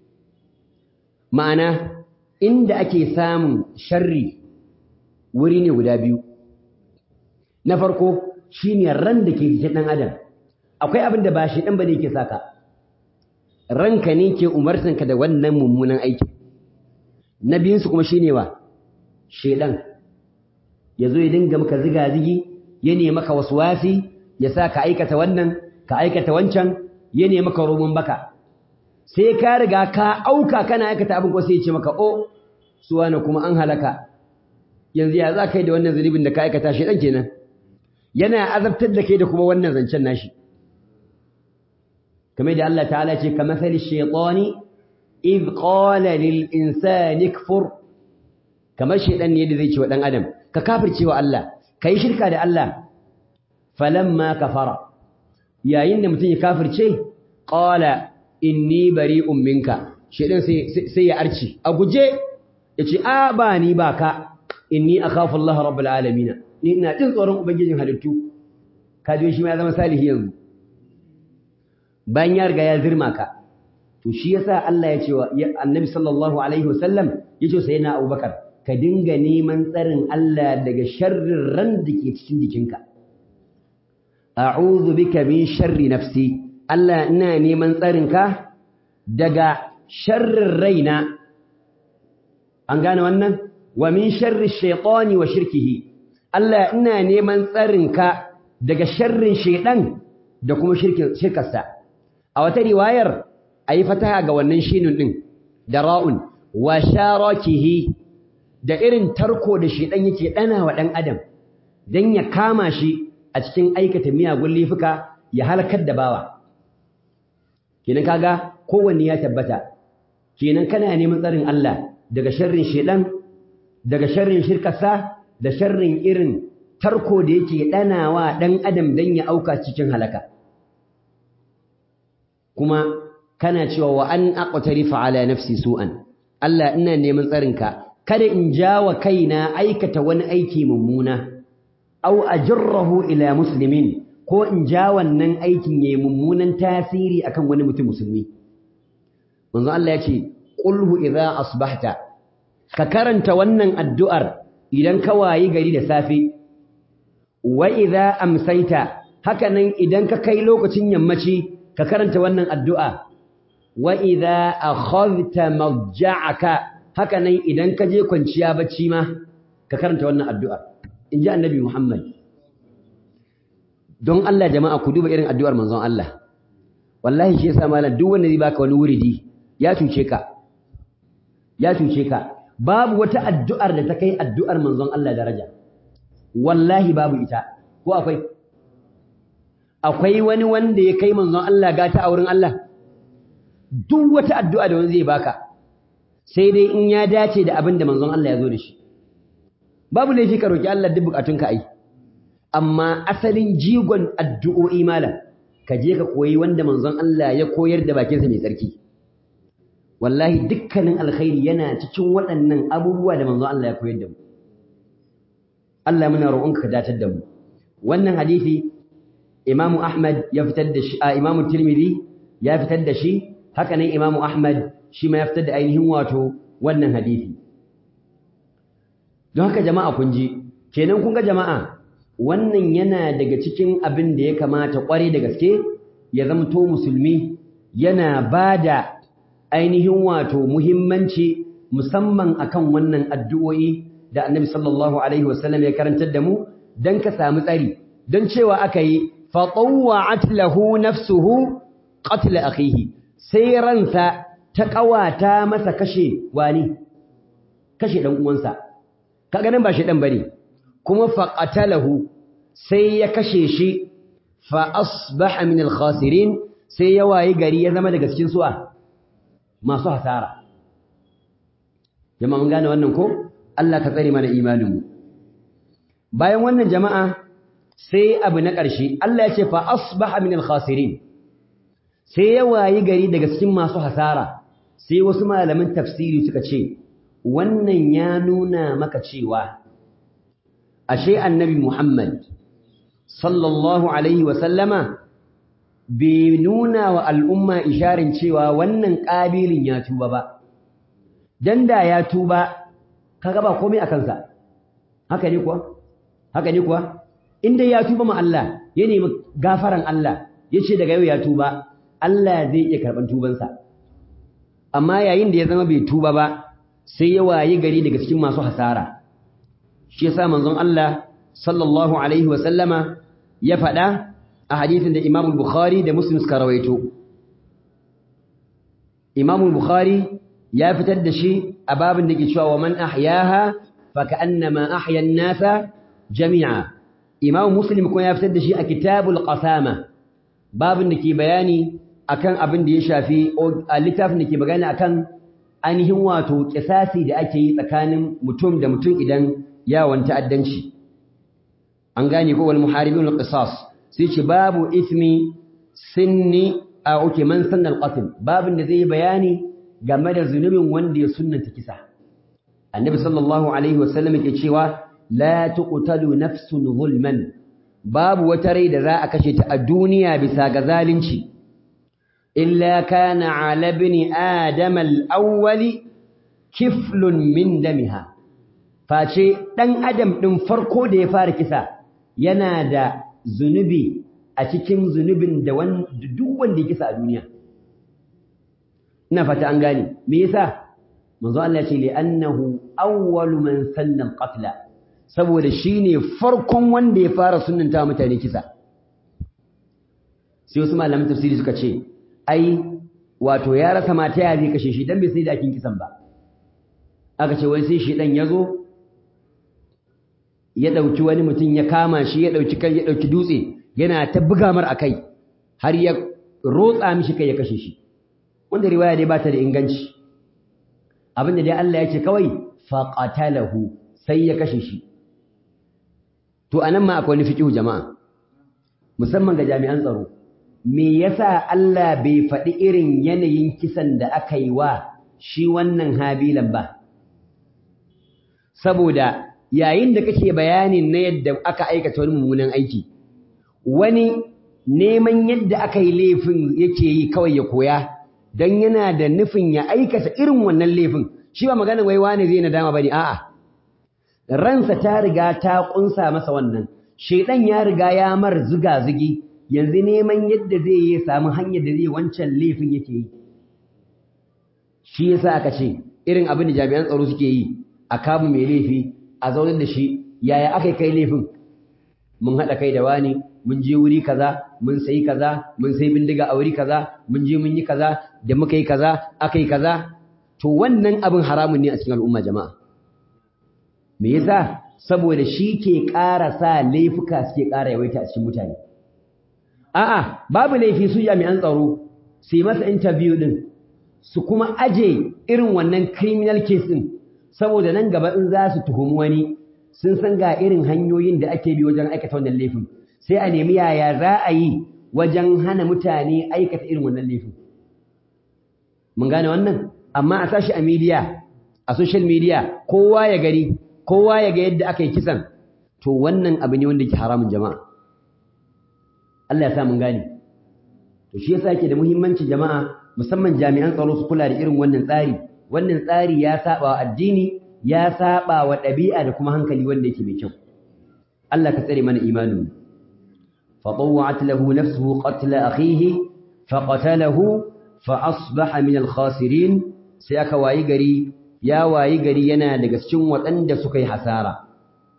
ma'ana inda ake samun sharri wuri ne guda biyu na farko shine ran da ke jikin ɗan adam akwai abin da ba shi ɗan ba ne ke saka ranka ne ke umartanka da wannan mummunan aiki na biyunsu kuma shine wa shedan ya zo ya dinga maka ziga-zigi ya ne maka wasu wasi ya sa ka aikata wannan ka aikata wancan ya ne maka roman baka sai ka riga ka auka kana aikata abin ko sai ya ce maka o suwana kuma an halaka yanzu ya za ka yi da wannan zunubin da ka aikata shi ɗan kenan yana azabtar da kai da kuma wannan zancen nashi kamar da Allah ta'ala ce ka masali shaitani id qala lil insani kfur kamar shaitan ne yadda zai ce wa dan adam ka kafirce wa Allah kai shirka da Allah falamma kafara yayin da mutum ya kafirce qala inni bari'un minka shaitan sai sai ya arci a guje yace a ba ni ba ka inni akhafu Allah rabbul alamin ni ina jin tsoron ubangijin halittu kaje shi ma ya zama salihi yanzu bayan ya riga ya zirma ka to shi yasa Allah ya ce wa Annabi sallallahu alaihi wasallam ya ce sayyidina Abubakar ka dinga neman tsarin Allah daga sharrin ran da ke cikin jikinka a'udhu bika min sharri nafsi Allah ina neman tsarin ka daga sharrin raina an gane wannan wa min sharri shaytani wa shirkihi Allah ina neman tsarin ka daga sharrin shaydan da kuma shirkin shirkarsa a wata riwayar ayi fataha ga wannan shinun din da ra'un wa sharakihi da irin tarko da shaydan yake dana wa dan adam dan ya kama shi a cikin aikata miyagun lifuka ya halakar da bawa kenan kaga kowanne ya tabbata kenan kana neman tsarin Allah daga sharrin shedan daga sharrin shirkarsa da sharrin irin tarko da yake danawa dan adam dan ya auka cikin halaka kuma kana cewa wa an aqtarifa ala nafsi su'an Allah ina neman tsarinka kada in jawa kaina aikata wani aiki mummuna aw ajrahu ila muslimin ko in ja wannan aikin yayi mummunan tasiri akan wani mutum musulmi manzo Allah ya ce qulhu idza asbahta ka karanta wannan addu'ar idan ka wayi gari da safe wa idza amsaita haka nan idan ka kai lokacin yammaci ka karanta wannan addu'a wa idza akhadhta marja'aka haka nan idan ka je kwanciya bacci ma ka karanta wannan addu'ar inji annabi Muhammad don Allah jama'a ku duba irin addu'ar manzon Allah wallahi shi yasa malam duk wanda zai baka wani wuridi ya cuce ka ya cuce ka babu wata addu'ar da ta kai addu'ar manzon Allah daraja wallahi babu ita ko akwai akwai wani wanda ya kai manzon Allah gata a wurin Allah duk wata addu'a da wani zai baka sai dai in ya dace da abin da manzon Allah ya zo da shi babu laifi ka roki Allah duk bukatunka ai amma asalin jigon addu'o'i malam ka je ka koyi wanda manzon Allah ya koyar da bakinsa mai tsarki wallahi dukkanin alkhairi yana cikin waɗannan abubuwa da manzon Allah ya koyar da mu Allah muna roƙonka ka datar da mu wannan hadisi Imam Ahmad ya fitar da shi a Imam Tirmidhi ya fitar da shi haka nan Imam Ahmad shi ma ya fitar da ainihin wato wannan hadisi don haka jama'a kun ji kenan kun ga jama'a wannan yana daga cikin abin da ya kamata ƙware da gaske ya zamto musulmi yana bada ainihin wato muhimmanci musamman akan wannan addu'o'i da Annabi sallallahu alaihi wasallam ya karantar da mu dan ka samu tsari dan cewa aka yi fa tawwa'at lahu nafsuhu qatl akhihi sai ransa ta kawata masa kashe wani kashe dan uwansa kaga nan ba shi dan bane kuma fa qatalahu sai ya kashe shi fa asbaha min al-khasirin sai ya wayi gari ya zama daga cikin su'a masu hasara jama'a mun gane wannan ko Allah ka tsare mana imanin mu bayan wannan jama'a sai abu na ƙarshe Allah ya ce fa asbaha min al-khasirin sai ya wayi gari daga cikin masu hasara sai wasu malaman tafsiri suka ce wannan ya nuna maka cewa ashe annabi Muhammad sallallahu alaihi wa sallama bai nuna wa al'umma isharin cewa wannan ƙabilin ya tuba ba dan da ya tuba kaga ba komai a kansa haka ne kuwa haka ne kuwa inda ya tuba ma Allah ya nemi gafaran Allah ya ce daga yau ya tuba Allah zai iya karɓan tubansa amma yayin da ya zama bai tuba ba sai ya wayi gari daga cikin masu hasara shi yasa manzon Allah sallallahu alaihi wa sallama ya faɗa a hadisin da Imam Bukhari da Muslim suka rawaito Imam Bukhari ya fitar da shi a babin da ke cewa wa man ahyaha fa ka'annama ahya an-nasa jami'a Imam Muslim kuma ya fitar da shi a Kitabul Qasama babin da ke bayani akan abin da ya shafi a littafin da ke bayani akan ainihin wato kisasi da ake yi tsakanin mutum da mutum idan yawon ta'addanci an gane ko wal muharibin al-qisas sai ce babu ismi sinni a oke man sanna al-qatl babin da zai bayani game da zunubin wanda ya sunnanta kisa annabi sallallahu alaihi wasallam yake cewa la tuqtalu nafsun zulman babu wata rai da za a kashe ta a duniya bisa ga zalunci illa kana ala ibn adam al-awwal kiflun min damiha face dan adam din farko da ya fara kisa yana da zunubi a cikin zunubin da duk wanda ya kisa a duniya ina fata an gane me yasa manzo Allah ya ce li annahu awwalu man sanna al-qatla saboda shine farkon wanda ya fara sunnanta mutane kisa sai wasu malaman tafsiri suka ce ai wato ya rasa mata ya zai kashe shi dan bai sai da akin kisan ba aka ce wai sai shi dan yazo ya dauki wani mutum ya kama shi ya dauki kan ya dauki dutse yana ta buga mar akai har ya rotsa mishi kai ya kashe shi wanda riwaya dai ba ta da inganci abinda dai Allah ya ce kawai faqatalahu sai ya kashe shi to anan ma akwai fiqhu jama'a musamman ga jami'an tsaro me yasa Allah bai faɗi irin yanayin kisan da aka yi wa shi wannan habilan ba saboda yayin da kake bayanin na yadda aka aikata wani mummunan aiki wani neman yadda aka yi laifin yake yi kawai ya koya don yana da nufin ya aikata irin wannan laifin shi ba magana wai wani zai nadama bane a'a ransa ta riga ta kunsa masa wannan shedan ya riga ya mar zuga zugi yanzu neman yadda zai yi samu hanyar da zai wancan laifin yake yi shi yasa aka ce irin abin da jami'an tsaro suke yi a kamu mai laifi a zaunar da shi yaya aka kai laifin mun haɗa kai da wani mun je wuri kaza mun sayi kaza mun sayi bindiga a wuri kaza mun je mun yi kaza da muka yi kaza aka yi kaza to wannan abin haramun ne a cikin al'umma jama'a me yasa saboda shi ke ƙara sa laifuka suke ƙara yawaita a cikin mutane a'a babu laifi su jami'an tsaro su yi masa interview din su kuma aje irin wannan criminal case din saboda nan gaba in za su tuhumi wani sun san ga irin hanyoyin da ake bi wajen aikata wannan laifin sai a nemi yaya za a yi wajen hana mutane aikata irin wannan laifin mun gane wannan amma a sashi a media a social media kowa ya gani kowa ya ga yadda aka yi kisan to wannan abu ne wanda ke haramun jama'a Allah ya sa mun gane to shi yasa yake da muhimmanci jama'a musamman jami'an tsaro su kula da irin wannan tsari wannan tsari ya saba wa addini ya saba wa ɗabi'a da kuma hankali wanda yake mai kyau Allah ka tsare mana imanin fa tawwa'at lahu nafsuhu qatla akhihi fa qatalahu fa asbaha min al-khasirin sai aka wayi gari ya wayi gari yana daga cikin waɗanda suka yi hasara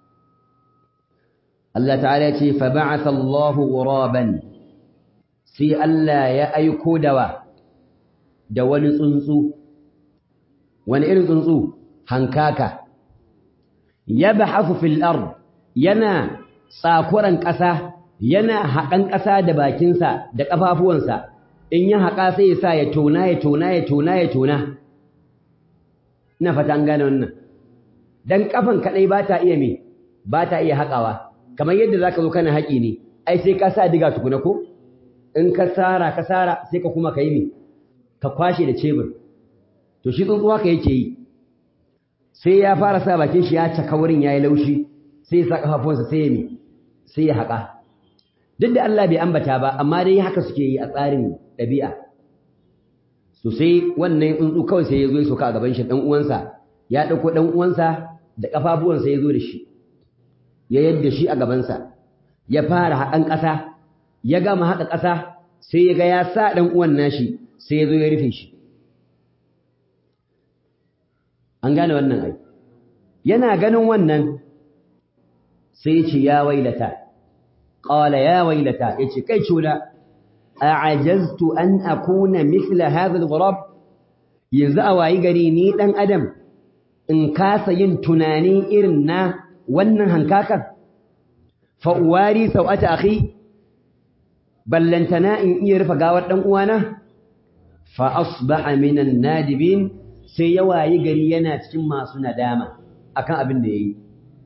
Allah ta'ala ya ce fa ba'atha Allahu ghuraban sai Allah ya aiko dawa da wani tsuntsu wani irin tsuntsu hankaka yabhasu fil ard yana tsakuran ƙasa yana haƙan ƙasa da bakinsa da ƙafafuwansa in ya haƙa sai ya sa ya tona ya tona ya tona ya tona ina fata an gane wannan dan kafan kadai ba ta iya me ba ta iya haƙawa kamar yadda zaka zo kana haƙi ne ai sai ka sa diga tukuna ko in ka sara ka sara sai ka kuma kai me ka kwashe da cebur to shi tsuntsuwa ka yake yi sai ya fara sa bakin shi ya caka wurin yayi laushi sai ya sa kafafunsa sai ya me sai ya haƙa duk da Allah bai ambata ba amma dai haka suke yi a tsarin ɗabi'a so sai wannan tsuntsu kawai sai ya zo ya soka a gaban shi ɗan uwansa ya ɗauko ɗan uwansa da ƙafafuwansa ya zo da shi ya yadda shi a gabansa ya fara haƙan ƙasa ya gama haƙa ƙasa sai ya ga ya sa ɗan uwan nashi sai ya zo ya rufe shi an gane wannan ai yana ganin wannan sai ya ce ya wailata qala ya wailata yace kai cuna a'ajaztu an akuna mithla hadha al-ghurab yanzu a wayi gari ni dan adam in kasa yin tunani irin na wannan hankakan fa uwari sau'ata akhi ballantana in iya rufe gawar dan uwana fa asbaha minan nadibin sai ya wayi gari yana cikin masu nadama akan abin da yayi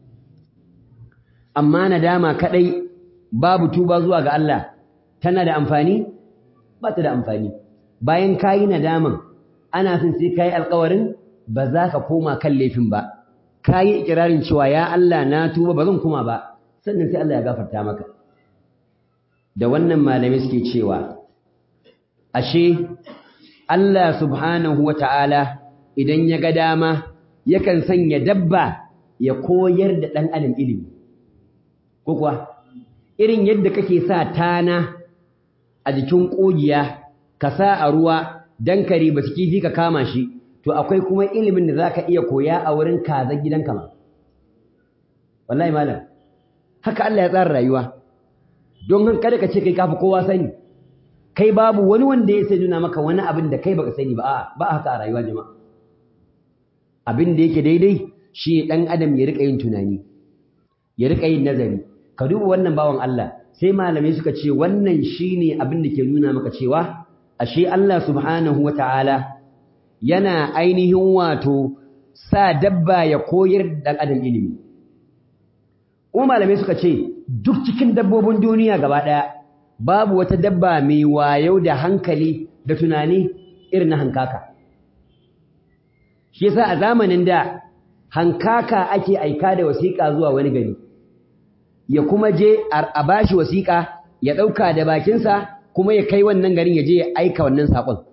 amma nadama kadai babu tuba zuwa ga Allah tana da amfani ba ta da amfani bayan kayi nadaman ana son sai kayi alƙawarin ba za ka koma kan laifin ba kayi ikirarin cewa ya Allah na tuba ba zan koma ba sannan sai Allah ya gafarta maka da wannan malamai suke cewa ashe Allah subhanahu wata'ala idan ya ga dama yakan sanya dabba ya koyar da ɗan adam ilimi ko kuwa irin yadda kake sa tana a jikin ƙugiya ka sa a ruwa dan kare ba su kifi ka kama shi to akwai kuma ilimin da zaka iya koya a wurin kazan gidanka ma wallahi malam haka Allah ya tsara rayuwa don han kada ka ce kai kafi kowa sani kai babu wani wanda ya sai nuna maka wani abin da kai baka sani ba a'a ba haka a rayuwa jama'a abin da yake daidai shi dan adam ya rika yin tunani ya rika yin nazari ka duba wannan bawan Allah sai malamai suka ce wannan shine abin da ke nuna maka cewa ashe Allah subhanahu wata'ala yana ainihin wato sa dabba ya koyar da dan adam ilimi kuma malamai suka ce duk cikin dabbobin duniya gaba ɗaya babu wata dabba mai wayo da hankali da tunani irin na hankaka shi yasa a zamanin da hankaka ake aika da wasiƙa zuwa wani gari ya kuma je a bashi wasiƙa ya ɗauka da bakinsa kuma ya kai wannan garin ya je ya aika wannan saƙon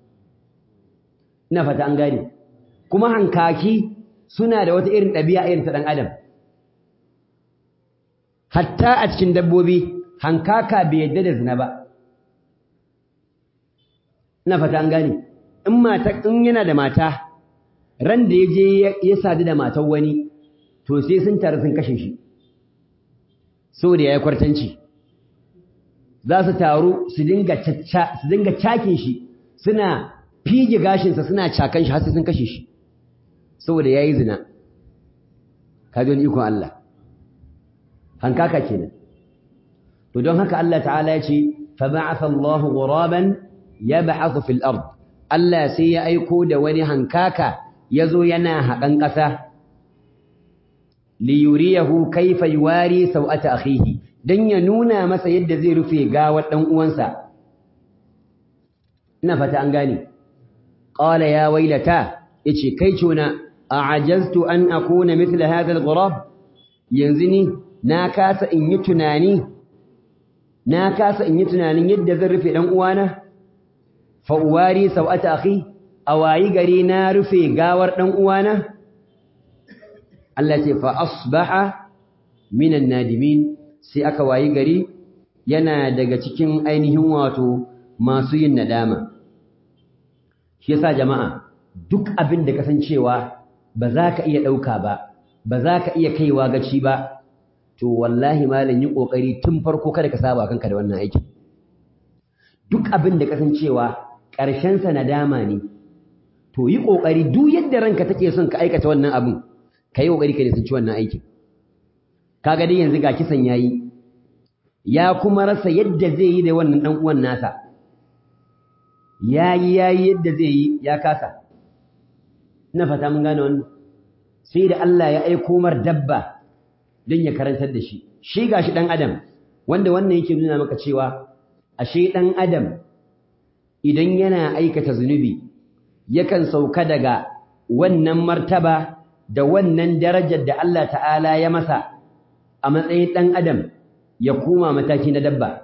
ina fata an gane kuma hankaki suna da wata irin ɗabi'a irin ta ɗan adam hatta a cikin dabbobi hankaka bai yadda da zina ba ina fata an gane in mata in yana da mata ran da yaje ya sadu da matar wani to sai sun tare sun kashe shi saboda yayi kwartanci za su taru su dinga cacca su dinga cakin shi suna fige gashin sa suna cakan shi har sai sun kashe shi saboda yayi zina kaji wani ikon Allah hankaka kenan to don haka Allah ta'ala ya ce fa ba'atha Allahu ghuraban yab'athu fil ard Allah sai ya aiko da wani hankaka yazo yana haƙan ƙasa li yuriyahu kayfa yuwari sawata akhihi dan ya nuna masa yadda zai rufe gawar dan uwansa ina fata an gane qala ya wailata yace kai cona a'ajaztu an akuna mithla hadha al-ghurab yanzu ni na kasa in yi tunani na kasa in yi tunanin yadda zan rufe dan uwana fa uwari sawata akhi awayi gari na rufe gawar dan uwana Allah ce fa asbaha minan nadimin sai aka wayi gari yana daga cikin ainihin wato masu yin nadama shi yasa jama'a duk abin da kasancewa ba za ka iya ɗauka ba ba za ka iya kaiwa gaci ba to wallahi malam yi kokari tun farko kada ka saba kanka da wannan aikin duk abin da kasancewa ƙarshen sa nadama ne to yi kokari duk yadda ranka take son ka aikata wannan abin ka yi kokari ka nisanci wannan aikin kaga dai yanzu ga kisan yayi ya kuma rasa yadda zai yi da wannan dan uwan nasa yayi yayi yadda zai yi ya kasa ina fata mun gane wannan sai da Allah ya aiko mar dabba don ya karantar da shi shi gashi dan adam wanda wannan yake nuna maka cewa ashe dan adam idan yana aikata zunubi yakan sauka daga wannan martaba da wannan darajar da Allah ta'ala ya masa a matsayin dan adam ya koma mataki na dabba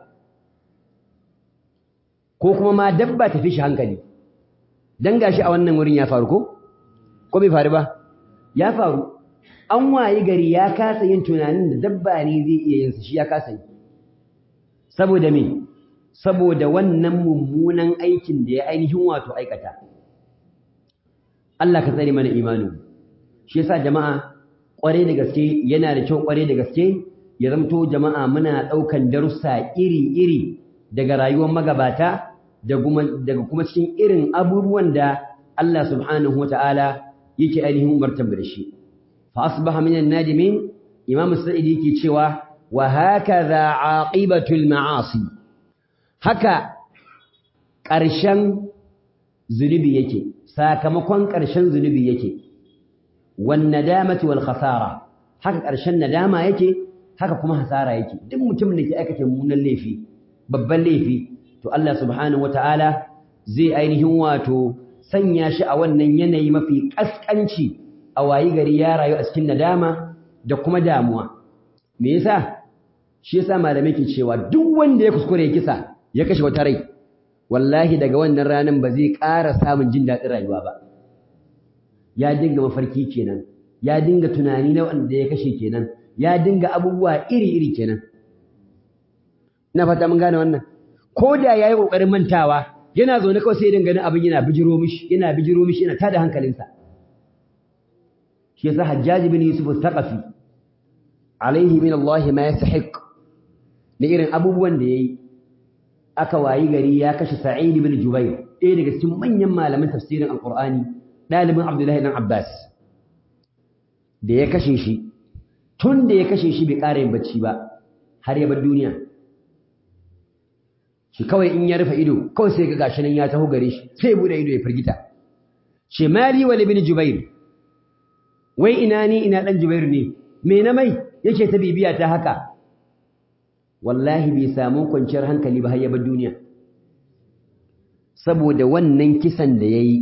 ko kuma ma dabba tafi shi hankali dan gashi a wannan wurin ya faru ko ko bai faru ba ya faru an wayi gari ya kasa yin tunanin da dabba ne zai iya yin shi ya kasa yi saboda me saboda wannan mummunan aikin da ya ainihin wato aikata Allah ka tsare mana imanin shi yasa jama'a kware da gaske yana da kyau kware da gaske ya zamto jama'a muna daukan darussa iri-iri daga rayuwar magabata daga kuma cikin irin abubuwan da Allah subhanahu wata'ala yake ainihin umartar da shi fa asbaha minan nadimin imam sa'idi yake cewa wa hakaza aqibatul ma'asi haka ƙarshen zunubi yake sakamakon ƙarshen zunubi yake wan nadamati wal khasara haka ƙarshen nadama yake haka kuma hasara yake duk mutumin da ke aikata mummunan laifi babban laifi to Allah subhanahu wataala zai ainihin wato sanya shi a wannan yanayi mafi kaskanci a wayi gari ya rayu a cikin nadama da kuma damuwa me yasa shi yasa malamai ke cewa duk wanda ya kuskure ya kisa ya kashe wata rai wallahi daga wannan ranar ba zai ƙara samun jin daɗin rayuwa ba ya dinga mafarki kenan ya dinga tunani na wanda ya kashe kenan ya dinga abubuwa iri-iri kenan ina fata mun gane wannan ko da ya yi ƙoƙarin mantawa yana zaune kawai sai ganin abin yana bijiro mishi yana bijiro mishi yana tada hankalinsa shi yasa hajjaji bin yusuf al-thaqafi alaihi min Allah ma yastahiq da irin abubuwan da yayi aka wayi gari ya kashe Sa'id bin Jubair ɗaya daga cikin manyan malaman tafsirin Alƙur'ani ɗalibin Abdullahi dan Abbas da ya kashe shi tun da ya kashe shi bai ƙara yin bacci ba har ya bar duniya shi kawai in ya rufe ido kawai sai ga gashi nan ya taho gare shi sai ya bude ido ya firgita ce mali wal ibn Jubair wai ina ni ina dan Jubair ne me na mai yake ta bibiya ta haka wallahi bai samu kwanciyar hankali ba har ya bar duniya saboda wannan kisan da yayi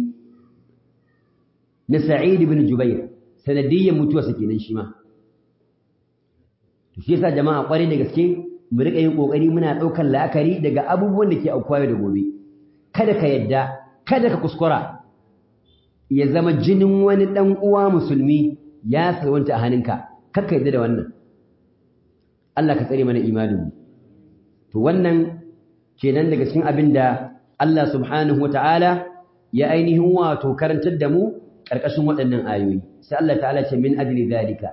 na Sa'id ibn Jubair sanadiyyan mutuwarsa kenan shi ma to shi yasa jama'a kware da gaske mu rika yin kokari muna daukar la'akari daga abubuwan da ke aukuwa da gobe kada ka yadda kada ka kuskura ya zama jinin wani dan uwa musulmi ya salwanta a hannunka kar ka yadda da wannan Allah ka tsare mana imaninmu to wannan kenan daga cikin abin da Allah subhanahu wata'ala ya ainihin wato karantar da mu ƙarƙashin waɗannan ayoyi sai Allah ta'ala ce min ajli zalika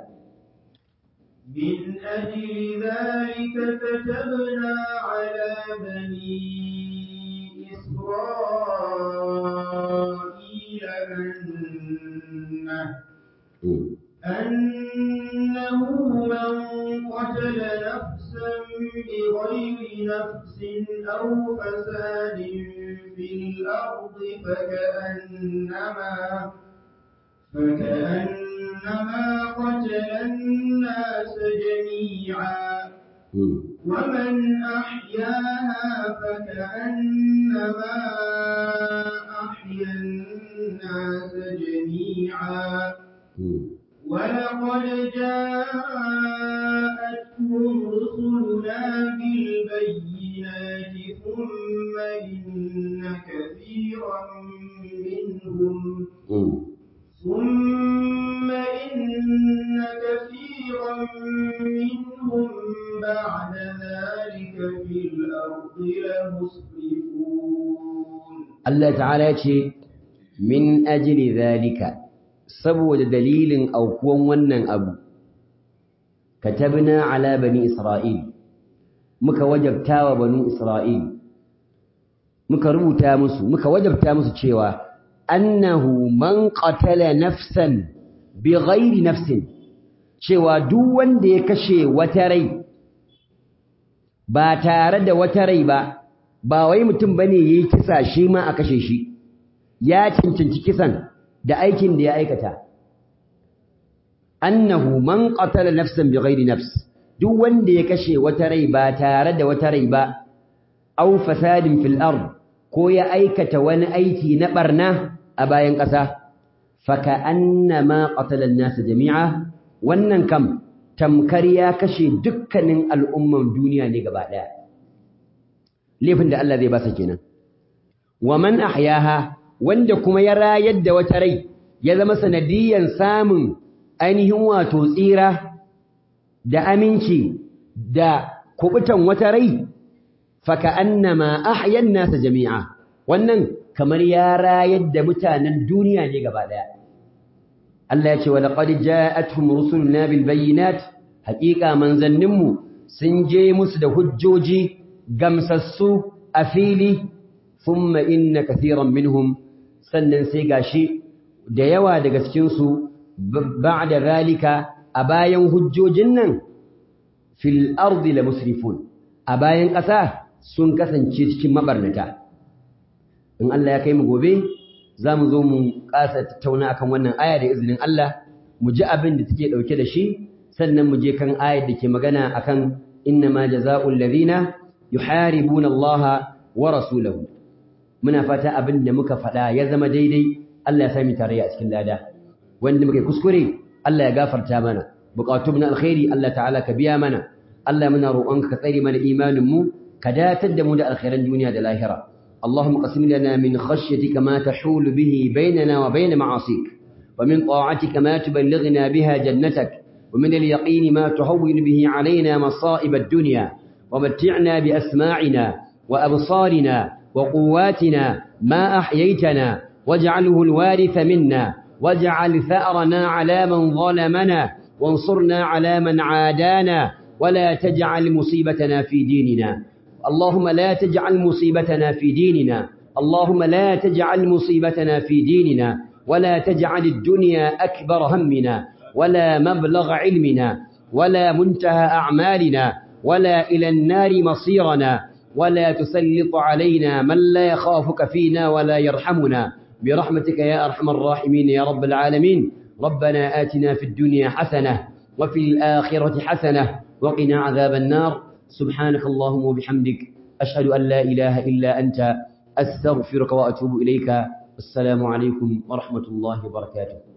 من أجل ذلك كتبنا على بني إسرائيل أنه أنه من قتل نفسا بغير نفس أو فساد في الأرض فكأنما فكأنما قتل الناس جميعا ومن أحياها فكأنما أحيا الناس جميعا ولقد جاءتهم رسلنا بالبينات ثم إن كثيرا منهم ثم إن كثيرا منهم بعد ذلك في الأرض لمسرفون Allah ta'ala ya ce min ajli zalika saboda dalilin aukuwan wannan abu katabna ala bani isra'il muka wajabta wa bani isra'il muka rubuta musu muka wajabta musu cewa annahu man qatala nafsan bighairi nafsin cewa duk wanda ya kashe wata rai ba tare da wata rai ba ba wai mutum bane yayi kisa shi ma a kashe shi ya cancanci kisan da aikin da ya aikata annahu man qatala nafsan bighairi nafs duk wanda ya kashe wata rai ba tare da wata rai ba aw fasadin fil ard ko ya aikata wani aiki na barna a bayan ƙasa faka annama qatala an-nas jami'a wannan kam tamkar ya kashe dukkanin al'umman duniya ne gaba daya laifin da Allah zai ba sa kenan wa man ahyaha wanda kuma ya rayar da wata rai ya zama sanadiyan samun ainihin wato tsira da aminci da kubutan wata rai faka annama ahyan nasa jami'a wannan kamar ya rayar da mutanen duniya ne gaba daya Allah ya ce wa laqad ja'atuhum rusuluna bil bayyinat haqiqa manzanninmu sun je musu da hujjoji gamsassu a fili thumma inna kathiran minhum sannan sai gashi da yawa daga cikin su ba'da zalika a bayan hujjojin nan fil ardi la musrifun a bayan ƙasa sun kasance cikin mabarnata in Allah ya kai mu gobe za mu zo mu ƙasa tattauna akan wannan aya da izinin Allah mu ji abin da take ɗauke da shi sannan mu je kan ayar da ke magana akan inna ma jaza'ul ladhina yuharibuna Allah wa rasulahu muna fata abin da muka faɗa ya zama daidai Allah ya sami tarayya a cikin lada wanda muka kuskure Allah ya gafarta mana buƙatun na alkhairi Allah ta'ala ka biya mana Allah muna roƙonka ka tsare mana imanin mu ka datar da mu da alkhairan duniya da lahira اللهم قسم لنا من خشيتك ما تحول به بيننا وبين معاصيك ومن طاعتك ما تبلغنا بها جنتك ومن اليقين ما تهون به علينا مصائب الدنيا ومتعنا بأسماعنا وأبصارنا وقواتنا ما أحييتنا واجعله الوارث منا واجعل ثأرنا على من ظلمنا وانصرنا على من عادانا ولا تجعل مصيبتنا في ديننا اللهم لا تجعل مصيبتنا في ديننا اللهم لا تجعل مصيبتنا في ديننا ولا تجعل الدنيا أكبر همنا ولا مبلغ علمنا ولا منتهى أعمالنا ولا إلى النار مصيرنا ولا تسلط علينا من لا يخافك فينا ولا يرحمنا برحمتك يا أرحم الراحمين يا رب العالمين ربنا آتنا في الدنيا حسنة وفي الآخرة حسنة وقنا عذاب النار سبحانك اللهم وبحمدك أشهد أن لا إله إلا أنت أستغفرك وأتوب إليك السلام عليكم ورحمة الله وبركاته